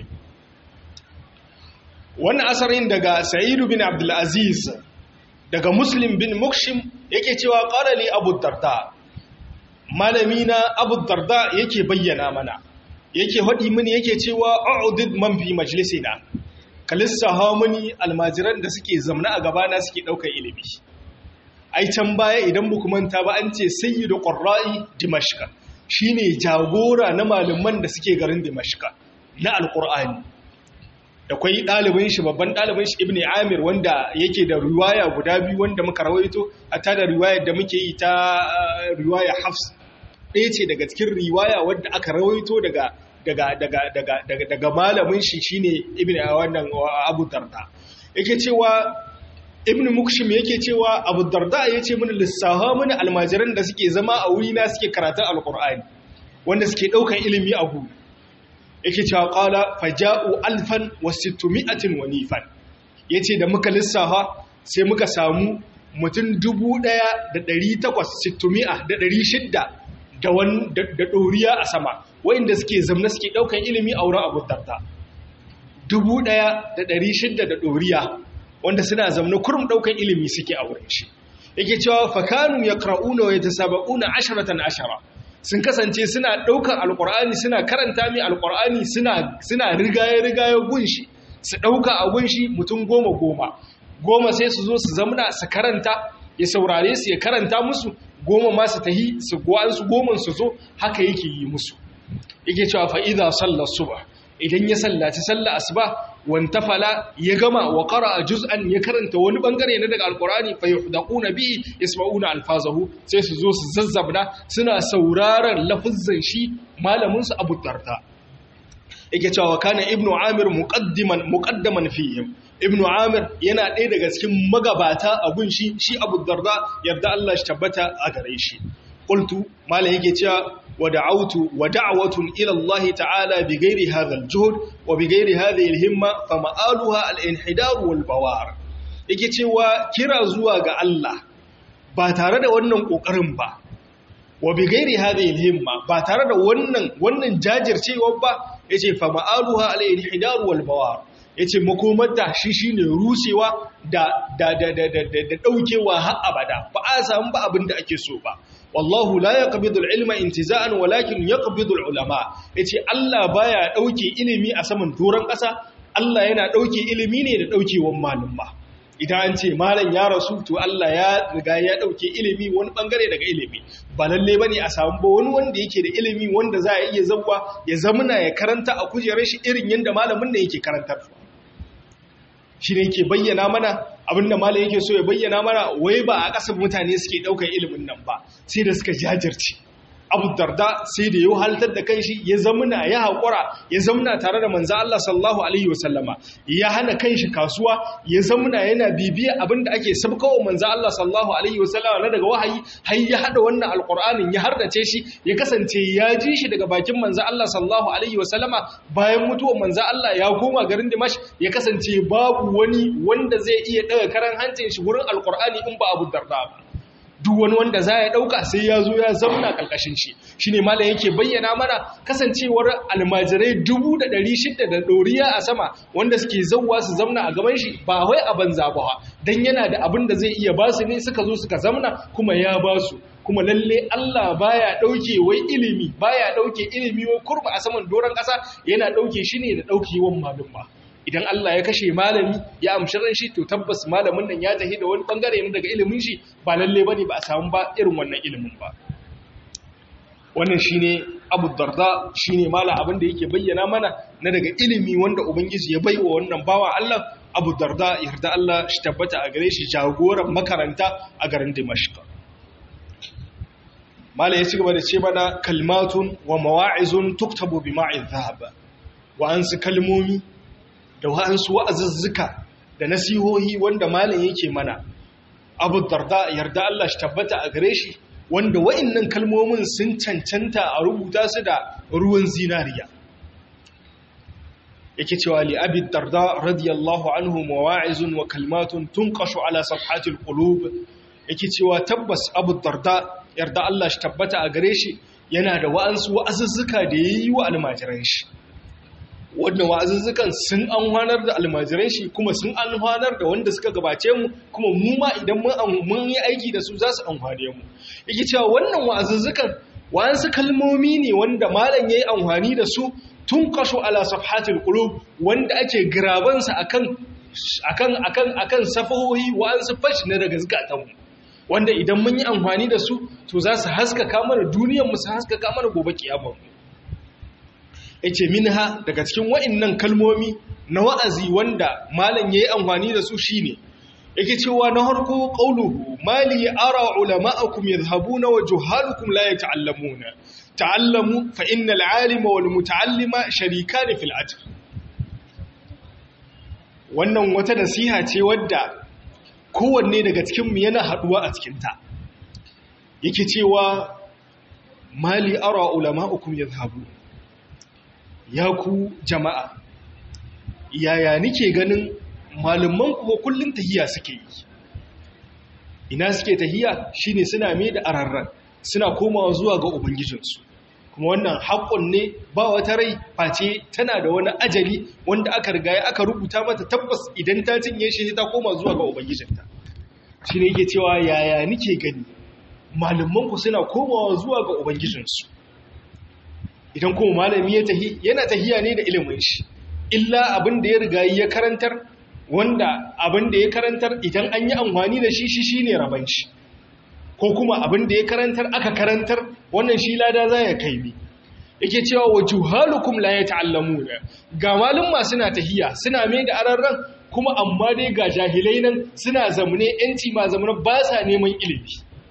وانا أثرين دقى سعيد بن عبد العزيز دقى مسلم بن مكشم يكي قال لي أبو الدرداء malami na abu darda yake bayyana mana yake haɗi mini yake cewa a'udid man fi majlisina ka lissaha mini almajiran da suke zamna a gabana suke ɗaukar ilimi ai can baya idan buku manta ba an ce sayyidu qurra'i dimashqa shine jagora na malaman da suke garin dimashqa na alqur'ani da kwai ɗalibin shi babban ɗalibin shi ibn amir wanda yake da riwaya guda biyu wanda muka rawaito a ta da riwayar da muke yi ta riwaya hafs ɗaya ce daga cikin riwaya wadda aka rawaito daga daga daga daga daga daga malamin shi shine ibn wannan abu darda yake cewa ibn mukshim yake cewa abu darda yace mini lissaha mini almajiran da suke zama a wuri na suke karatun alqur'ani wanda suke daukan ilimi a gu yake cewa qala faja'u alfan wa sittumi'atin wa nifan yace da muka lissafa sai muka samu mutum dubu ɗaya da ɗari takwas sittumi'a da ɗari shidda da ɗoriya a sama wa'inda suke zamna suke ɗaukan ilimi a wurin abu darda dubu ɗaya da ɗari shidda da ɗoriya wanda suna zamna kurum ɗaukan ilimi suke a wurin shi yake cewa fakanu yaqra'una wa yatasabaquna asharatan ashara sun kasance suna daukar alqur'ani suna karanta mai alqur'ani suna suna rigaye rigaye gunshi su dauka a gunshi mutum goma goma goma sai su zo su zamna su karanta ya saurare su ya karanta musu goma ma su tahi su su goma su zo haka yake yi musu yake cewa fa idza salla subh idan ya sallaci sallar asuba wantafala ya gama wa qara'a juz'an ya karanta wani bangare na daga alqur'ani fa yuhdaquna bi yasma'una alfazahu sai su zo su zazzabna suna sauraron lafuzzan shi malamin su Abu Darda yake cewa kana ibnu amir muqaddiman muqaddaman fihim ibnu amir yana ɗaya daga cikin magabata a gun shi shi Abu Darda yarda Allah shi tabbata a gare shi qultu malam yake cewa ودعوت ودعوة إلى الله تعالى بغير هذا الجهد وبغير هذه الهمة فمآلها الانحدار والبوار yake cewa kira zuwa ga Allah ba tare da wannan kokarin ba wa bi gairi hadhihi himma ba tare da wannan wannan jajircewa ba yace fa ma'aluha al-inhidar wal bawar yace makomar da shi shine rusewa da da da da da daukewa har abada ba a samu ba abin da ake so ba wallahu la yaqbidu al-ilma intiza'an walakin yaqbidu al-ulama yace Allah baya dauke ilimi a saman doron ƙasa Allah yana dauke ilimi ne da daukewan malumma idan an ce malam ya rasu to Allah ya riga ya dauke ilimi wani bangare daga ilimi ba lalle bane a samu ba wani wanda yake da ilimi wanda za a iya zawwa ya zamuna ya karanta a kujerar shi irin yanda malamin ne yake karantar shi ne yake bayyana mana abinda malam yake so ya bayyana mana wai ba a ƙasar mutane suke ɗaukar ilimin nan ba sai da suka jajirce abu darda sai da ya haltar da kanshi ya zamuna ya haƙura ya zamuna tare da manzo Allah sallallahu alaihi wasallama ya hana kanshi kasuwa ya zamuna yana bibiya abinda ake sabkawa manzo Allah sallallahu alaihi wasallama na daga wahayi har ya hada wannan alqur'anin ya hardace shi ya kasance ya ji shi daga bakin manzo Allah sallallahu alaihi wasallama bayan mutuwar manzo Allah ya koma garin Dimash ya kasance babu wani wanda zai iya daga karan hancin shi gurin alqur'ani in ba Abu Darda ba duk wani wanda za ya ɗauka sai ya zo ya zauna ƙarƙashin shi shi ne malam yake bayyana mana kasancewar almajirai dubu da ɗari shida da ɗoriya a sama wanda suke zauwa su zamna a gaban shi ba wai a banza ba don yana da abin da zai iya ba su ne suka zo suka zamna kuma ya ba su kuma lalle Allah baya ɗauke wai ilimi baya ɗauke ilimi wai kurba a saman doron ƙasa yana ɗauke shi ne da ɗaukewan malum ba idan Allah ya kashe malami ya amshi ran shi to tabbas malamin nan ya tafi da wani bangare ne daga ilimin shi ba lalle bane ba a samu ba irin wannan ilimin ba wannan shine Abu Darda shine mala abin da yake bayyana mana na daga ilimi wanda ubangiji ya baiwa wannan bawa Allah Abu Darda yarda Allah shi tabbata a gare shi jagoran makaranta a garin Dimashq mala ya ci gaba da ce mana kalmatun wa mawa'izun tuktabu bi ma'in dhahab wa ansu kalmomi da wa'ansu wa'azuzzuka da nasihohi wanda malam yake mana abu darda yarda Allah shi tabbata a gare shi wanda wa'innan kalmomin sun cancanta a rubuta su da ruwan zinariya yake cewa li abi darda radiyallahu anhu mawa'izun wa kalmatun tunqashu ala safhatil qulub yake cewa tabbas abu darda yarda Allah shi tabbata a gare shi yana da wa'ansu wa'azuzzuka da yayi wa almajiran shi wannan wa'azuzzukan sun amfanar da almajiran shi kuma sun amfanar da wanda suka gabace mu kuma mu ma idan mun yi aiki da su za su amfane mu yake cewa wannan wa'azuzzukan wa'ansu kalmomi ne wanda malam yayi amfani da su tun kasho ala safhatil qulub wanda ake girabansa akan akan akan akan safahohi wa'ansu fash na daga zakatan mu wanda idan mun yi amfani da su to za su haskaka mana duniyar mu su haskaka mana gobe kiyama mu yace minha daga cikin wa'annan kalmomi na wa'azi wanda malam yayi amfani da su shine yake cewa na harko qauluhu mali ara ulama'akum yadhhabuna wa juhalukum la yata'allamuna ta'allamu fa innal 'alima wal muta'allima sharikan fil ajr wannan wata nasiha ce wadda kowanne daga cikin mu yana haduwa a cikin ta yake cewa mali ara ulama'akum yadhhabuna ya ku jama'a yaya nike ganin malaman kuwa kullum tahiya suke yi ina suke tahiya shine suna mai da ararran suna komawa zuwa ga ubangijinsu kuma wannan haƙon ne ba wata rai face tana da wani ajali wanda aka rigaya aka rubuta mata tabbas idan ta cinye shi ta koma zuwa ga ubangijinta shi ne yake cewa yaya nike gani malamanku suna komawa zuwa ga ubangijinsu idan kuma malami ya tahi yana tahiya ne da ilimin shi illa abin da ya riga ya karantar wanda abin da ya karantar idan an yi amfani da shi shi shine raban shi ko kuma abin da ya karantar aka karantar wannan shi lada za ya kai ni yake cewa wa juhalukum la yata'allamuna ga malumma suna tahiya suna mai da ararran kuma amma dai ga jahilai nan suna zamune yanci ma zamune ba sa neman ilimi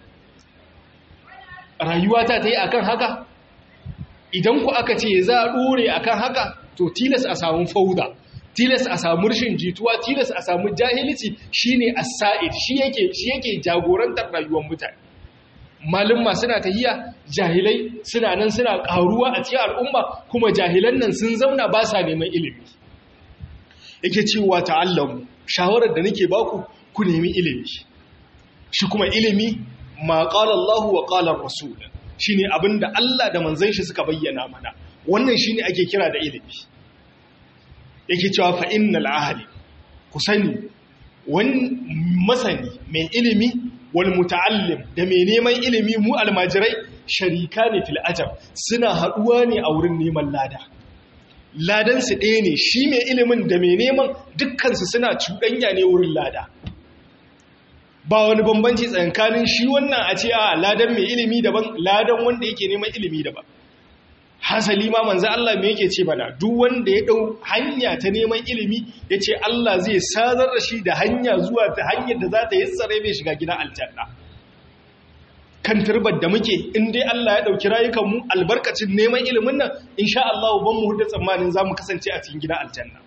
rayuwa ta ta yi akan haka idan ku aka ce za a ɗore akan haka to tilas a samu fauda tilas a samu rashin jituwa tilas a samu jahilci shine as-sa'id shi yake shi yake jagorantar rayuwar mutane malumma suna tahiya jahilai suna nan suna karuwa a cikin al'umma kuma jahilan nan sun zauna ba sa neman ilimi yake cewa ta'allamu shawarar da nake baku ku nemi ilimi shi kuma ilimi ma qala Allah wa qala ar-rasul shine abinda Allah da manzon shi suka bayyana mana wannan shine ake kira da ilimi yake cewa fa innal ahli ku sani wani masani mai ilimi wal muta'allim da mai neman ilimi mu almajirai sharika ne fil ajab suna haduwa ne a wurin neman lada ladan su ɗaya ne shi mai ilimin da mai neman dukkan su suna cuɗanya ne wurin lada ba wani bambanci tsakanin shi wannan a ce a ladan mai ilimi daban ladan wanda yake neman ilimi daban hasali ma manzo Allah me yake ce bana duk wanda ya dau hanya ta neman ilimi yace Allah zai sadar da shi da hanya zuwa ta hanyar da za ta yassare mai shiga gidan aljanna kan turbar da muke in dai Allah ya dauki rayukan mu albarkacin neman ilimin nan insha Allah ban mu hudda tsammanin zamu kasance a cikin gidan aljanna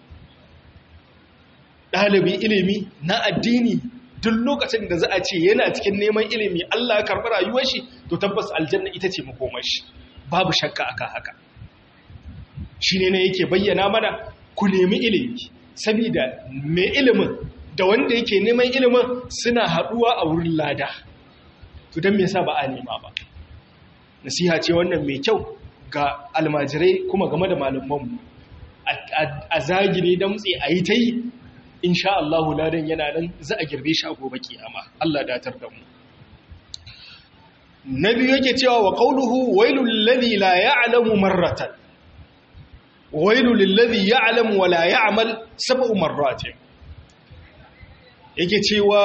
dalibi ilimi na addini duk lokacin da za a ce yana cikin neman ilimi Allah ya karɓi rayuwar shi to tabbas aljanna ita ce makomar shi babu shakka aka haka shi ne na yake bayyana mana ku nemi ilimi saboda mai ilimin da wanda yake neman ilimin suna haɗuwa a wurin lada to don me yasa ba a nema ba nasiha ce wannan mai kyau ga almajirai kuma game da malamanmu a zagire damtse a yi ta yi insha Allahu ladan yana nan za a girbe shi a gobe kiyama Allah datar da mu na biyu yake cewa wa qawluhu wailul ladhi la ya'lamu marratan wailul ladhi ya'lamu wa la ya'mal sab'u marratin yake cewa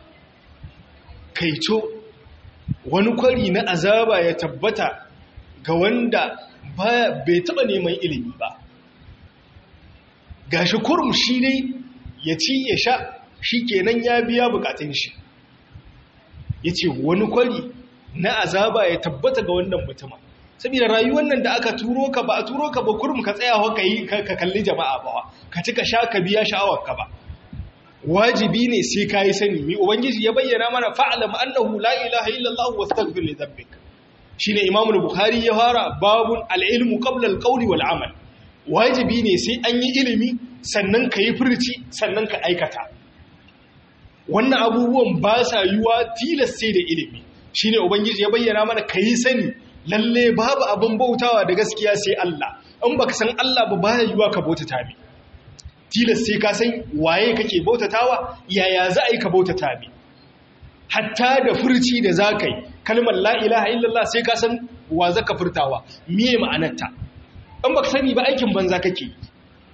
kaito wani kwari na azaba ya tabbata ga wanda bai taba neman ilimi ba gashi kurum shi ne ya ci ya sha shi kenan ya biya bukatun shi ya ce wani kwari na azaba ya tabbata ga wannan mutumin saboda rayuwar nan da aka turo ka ba a turo ka ba kurum ka tsaya ka yi ka kalli jama'a ba ka ci ka sha ka biya sha'awar ka ba wajibi ne sai ka yi sani mai ubangiji ya bayyana mana fa'alam annahu la ilaha illallah wastaghfir li dhanbik shine imam bukhari ya fara babun al-ilmu qabla al-qawli wal amal wajibi ne sai an yi ilimi sannan ka yi furci sannan ka aikata wannan abubuwan ba sa yiwa tilas sai da ilimi shi ne ubangiji ya bayyana mana ka yi sani lalle babu abin bautawa da gaskiya sai Allah in baka san Allah ba baya yiwa ka bautata mi tilas sai ka san waye kake bautatawa yaya za a yi ka bautata mi hatta da furci da za ka yi kalmar la ilaha illallah sai ka san wa za ka furtawa miye ma'anarta in baka sani ba aikin banza kake yi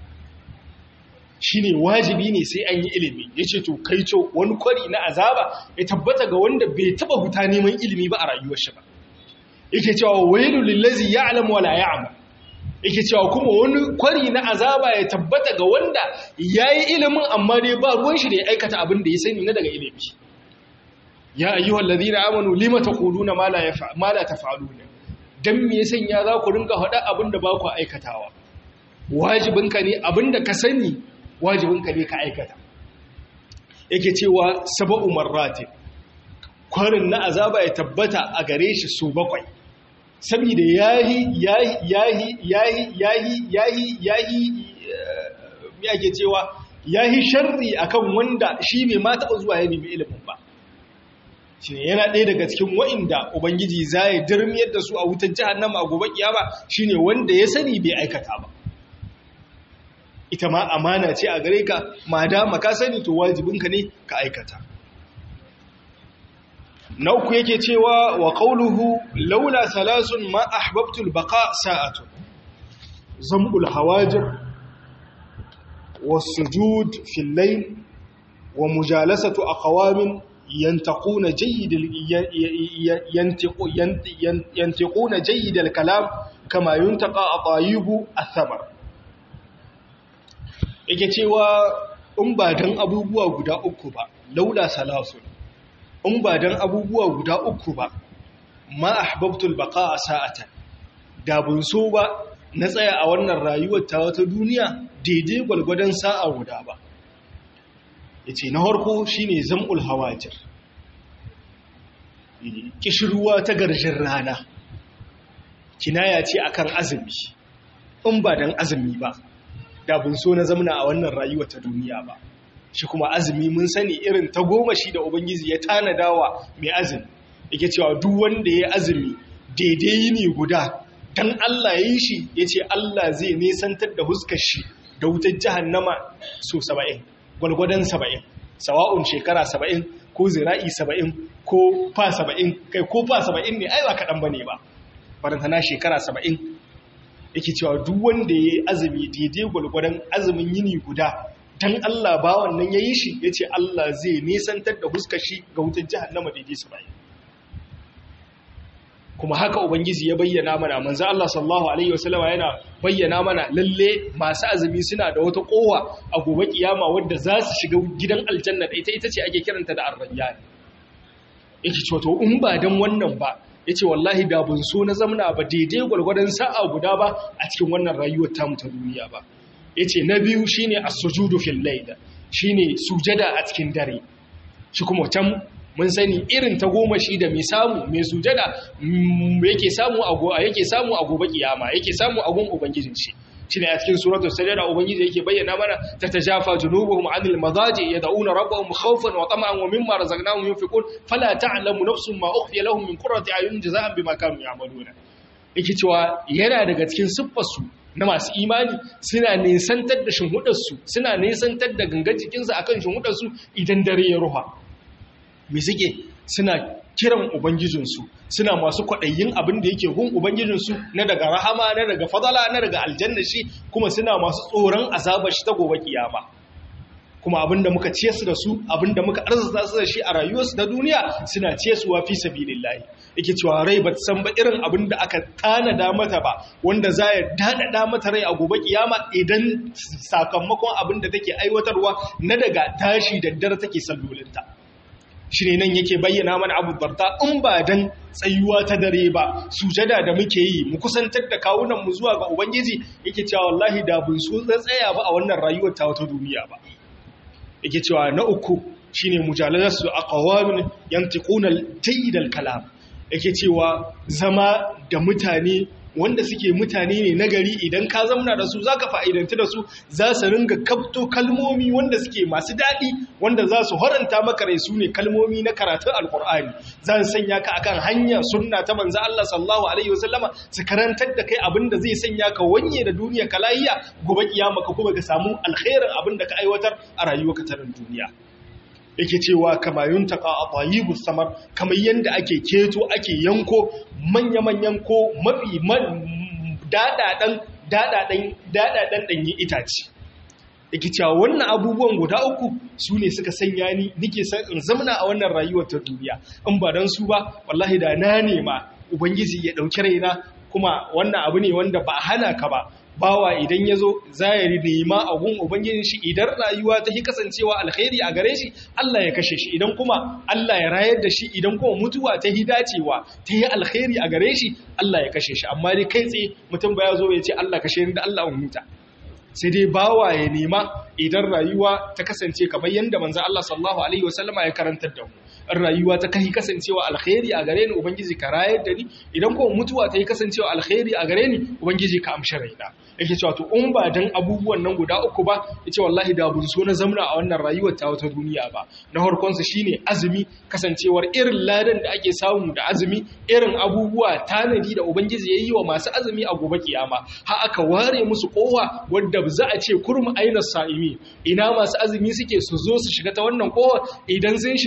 shine wajibi ne sai an yi ilimi yace to kai to wani kwari na azaba ya tabbata ga wanda bai taba huta neman ilimi ba a rayuwar shi ba yake cewa wailul lillazi ya'lamu wala ya'mal yake cewa kuma wani kwari na azaba ya tabbata ga wanda yayi ilimin amma dai ba ruwan shi da ya aikata abin da ya sani na daga ilimi ya ayyuhal ladina amanu lima taquluna ma la yaf'al ma la taf'aluna dan me yasan ya za ku ringa faɗa abin da ba ku aikatawa wajibinka ne abin da ka sani wajibinka ne ka aikata yake cewa saba'u marrati kwarin na azaba ya tabbata a gare shi su bakwai saboda yahi yahi yahi yahi yahi yahi yahi me ake cewa yahi sharri akan wanda shi bai ma taɓa zuwa ya nemi ilimin ba shi yana ɗaya daga cikin wa'inda ubangiji za ya dirmiyar da su a wutar jahannama a gobe kiyama shine wanda ya sani bai aikata ba ita ma amana ce a gare ka ma dama ka sani to wajibinka ne ka aikata na uku yake cewa wa qawluhu laula thalathun ma ahbabtu al-baqa sa'atu zam'ul hawajir was-sujud fi al-layl wa mujalasatu aqwamin ينتقون جيد ينتقون جيد الكلام كما ينتقى أطايب الثمر yake cewa in ba dan abubuwa guda uku ba laula salasun in ba dan abubuwa guda uku ba ma ahbabtul baqa sa'atan da bun so ba na tsaya a wannan rayuwar ta wata duniya daidai gwalgwadon sa'a guda ba ya ce na harko shi ne zam'ul hawajir ƙishirwa ta garjin rana kinaya ce akan azumi in ba don azumi ba da bun so na zamna a wannan rayuwa ta duniya ba shi kuma azumi mun sani irin ta goma shi da ubangiji ya tanadawa mai azumi yake cewa duk wanda ya azumi daidai yini guda dan Allah ya yi shi ya ce Allah zai nesantar da huskar shi da wutar jahannama so saba'in gwalgwadon saba'in sawa'un shekara saba'in ko zira'i saba'in ko fa saba'in kai ko fa saba'in ne ai ba kaɗan ba ne ba barantana shekara saba'in yake cewa duk wanda ya yi azumi daidai gwalgwadon azumin yini guda don Allah ba wannan ya yi shi ya ce Allah zai nesantar da huskar shi ga wutar jihannama daidai saba'in kuma haka ubangiji ya bayyana mana manzo Allah sallallahu alaihi wasallama yana bayyana mana lalle masu azumi suna da wata kowa a gobe kiyama wadda za su shiga gidan aljanna da ita ita ce ake kiranta da ar-rayyan yake cewa to in ba dan wannan ba yace wallahi da bun so na zamna ba daidai gwargwadon sa'a guda ba a cikin wannan rayuwar tamu ta duniya ba yace na biyu shine as-sujudu fil layl shine sujada a cikin dare shi kuma can mun sani irin ta goma shi da mai samu mai sujada yake samu a yake samu a gobe kiyama yake samu a gun ubangijin shi shine a cikin suratul sajda ubangiji yake bayyana mana tatajafa junubuhum anil madaji yad'una rabbahum khawfan wa tama'an wa mimma razaqnahum yunfiqun fala ta'lamu nafsun ma ukhfiya lahum min qurrati ayunin jazaa'an bima kanu ya'maluna yake cewa yana daga cikin siffarsu na masu imani suna nesantar da shinhudarsu suna nesantar da gangan jikinsu akan shinhudarsu idan dare ya ruha me suke suna kiran ubangijinsu suna masu kwaɗayin abin da yake gun ubangijinsu na daga rahama na daga fadala na daga aljanna shi kuma suna masu tsoron azabar shi ta gobe kiyama kuma abin da muka ciye su da su abin da muka arzuta su da shi a rayuwarsu na duniya suna ciye su wa fi sabilillahi yake cewa rai ba san ba irin abin da aka tanada mata ba wanda za ya dadada mata rai a gobe kiyama idan sakamakon abin da take aiwatarwa na daga tashi da dare take sallolinta shi ne nan yake bayyana mana abu barta in ba dan tsayuwa ta dare ba sujada da muke yi mu kusantar da kawunan mu zuwa ga ubangiji yake cewa wallahi da bun so tsaya ba a wannan rayuwar ta wata duniya ba yake cewa na uku shine mujalalatu aqwamin yantiquna tayyidal kalam yake cewa zama da mutane wanda suke mutane ne nagari idan ka zamna da su zaka fa'idanci da su za su ringa kafto kalmomi wanda suke masu daɗi wanda za su haranta maka rai su ne kalmomi na karatun alkur'ani za su sanya ka akan hanya sunna ta manzo Allah sallallahu alaihi wasallama su karantar da kai abin da zai sanya ka wanye da duniya ka lahiya gobe kiyama ka kuma ka samu alkhairin abin da ka aiwatar a rayuwarka ta duniya yake cewa kama yuntaka a tayibu samar kamar yadda ake keto ake yanko manya-manyan ko mafi daɗaɗen daɗaɗen ɗanyi itace yake cewa wannan abubuwan guda uku su ne suka sanya ni nike san in zamana a wannan rayuwar ta duniya in ba don su ba wallahi da na nema ubangiji ya ɗauki raina kuma wannan abu ne wanda ba hana ka ba bawa idan ya zo za ya nema abun ubangijin shi idan rayuwa ta yi kasancewa alkhairi a gare shi Allah ya kashe shi idan kuma Allah ya rayar da shi idan kuma mutuwa ta yi dacewa ta yi alkhairi a gare shi Allah ya kashe shi amma dai kai tsaye mutum ba ya zo ya ce Allah kashe ni da Allah in huta sai dai bawa ya nema idan rayuwa ta kasance kamar yadda manzo Allah sallallahu alaihi wasallama ya karantar da mu in rayuwa ta kai kasancewa alkhairi a gare ni ubangiji ka rayar da ni idan kuma mutuwa ta yi kasancewa alkhairi a gare ni ubangiji ka amshi raina yake cewa to in ba dan abubuwan nan guda uku ba yace wallahi da bun so na zamna a wannan rayuwar ta wata duniya ba na farkon sa shine azumi kasancewar irin ladan da ake samu da azumi irin abubuwa tanadi da ubangiji yayi wa masu azumi a gobe kiyama har aka ware musu kowa wanda za a ce kurmu aina sa'imi ina masu azumi suke su zo su shiga ta wannan kowa idan sun shiga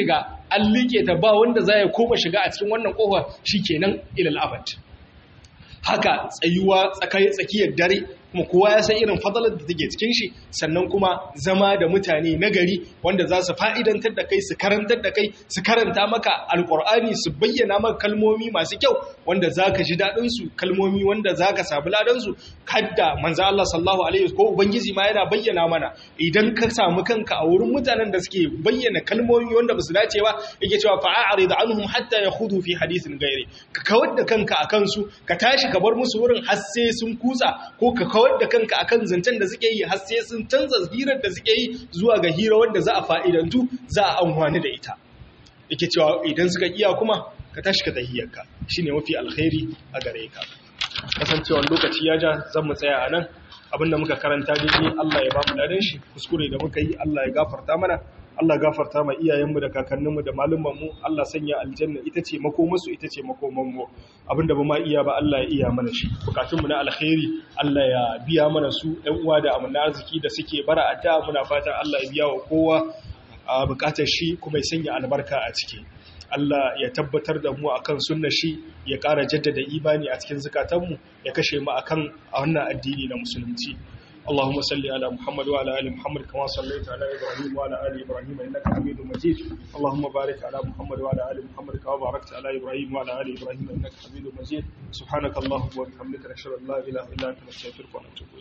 an liƙe ta ba wanda za ya koma shiga a cikin wannan ƙofa shikenan ilal abad haka tsayuwa tsakiyar dare kuma kowa ya san irin fadalar da take cikin shi sannan kuma zama da mutane na gari wanda za su fa'idantar da kai su karantar da kai su karanta maka alkur'ani su bayyana maka kalmomi masu kyau wanda za ka ji daɗinsu kalmomi wanda za ka sabu ladansu kadda manza Allah sallahu alaihi ko ubangiji ma yana bayyana mana idan ka samu kanka a wurin mutanen da suke bayyana kalmomi wanda ba su dace ba yake cewa fa'a'ari da anhum hatta ya hudu fi hadisin gairi ka kawar da kanka a kansu ka tashi ka bar musu wurin har sai sun kutsa ko ka kawar da kanka akan zancen da suke yi har sai sun canza hirar da suke yi zuwa ga hira wanda za a fa'idantu za a amfani da ita yake cewa idan suka iya kuma ka tashi ka tahiyarka shine mafi alkhairi a gare ka kasancewar lokaci ya ja zan mu tsaya a nan abinda muka karanta daidai Allah ya ba mu ladan shi kuskure da muka yi Allah ya gafarta mana Allah gafarta ma iyayenmu da kakanninmu da malumanmu Allah sanya aljanna ita ce makomarsu ita ce makomanmu abinda ba ma iya ba Allah ya iya mana shi bukatunmu na alkhairi Allah ya biya mana su ɗan uwa da amana arziki da suke bara a da muna fatan Allah ya biya wa kowa a bukatar shi kuma ya sanya albarka a ciki Allah ya tabbatar da mu akan sunnar shi ya ƙara jaddada imani a cikin zukatanmu ya kashe mu akan wannan addini na musulunci اللهم صل على محمد وعلى ال محمد كما صليت على ابراهيم وعلى ال ابراهيم انك حميد مجيد اللهم بارك على محمد وعلى ال محمد كما باركت على ابراهيم وعلى ال ابراهيم انك حميد مجيد سبحانك اللهم وبحمدك نشهد ان لا اله الا انت نستغفرك ونتوب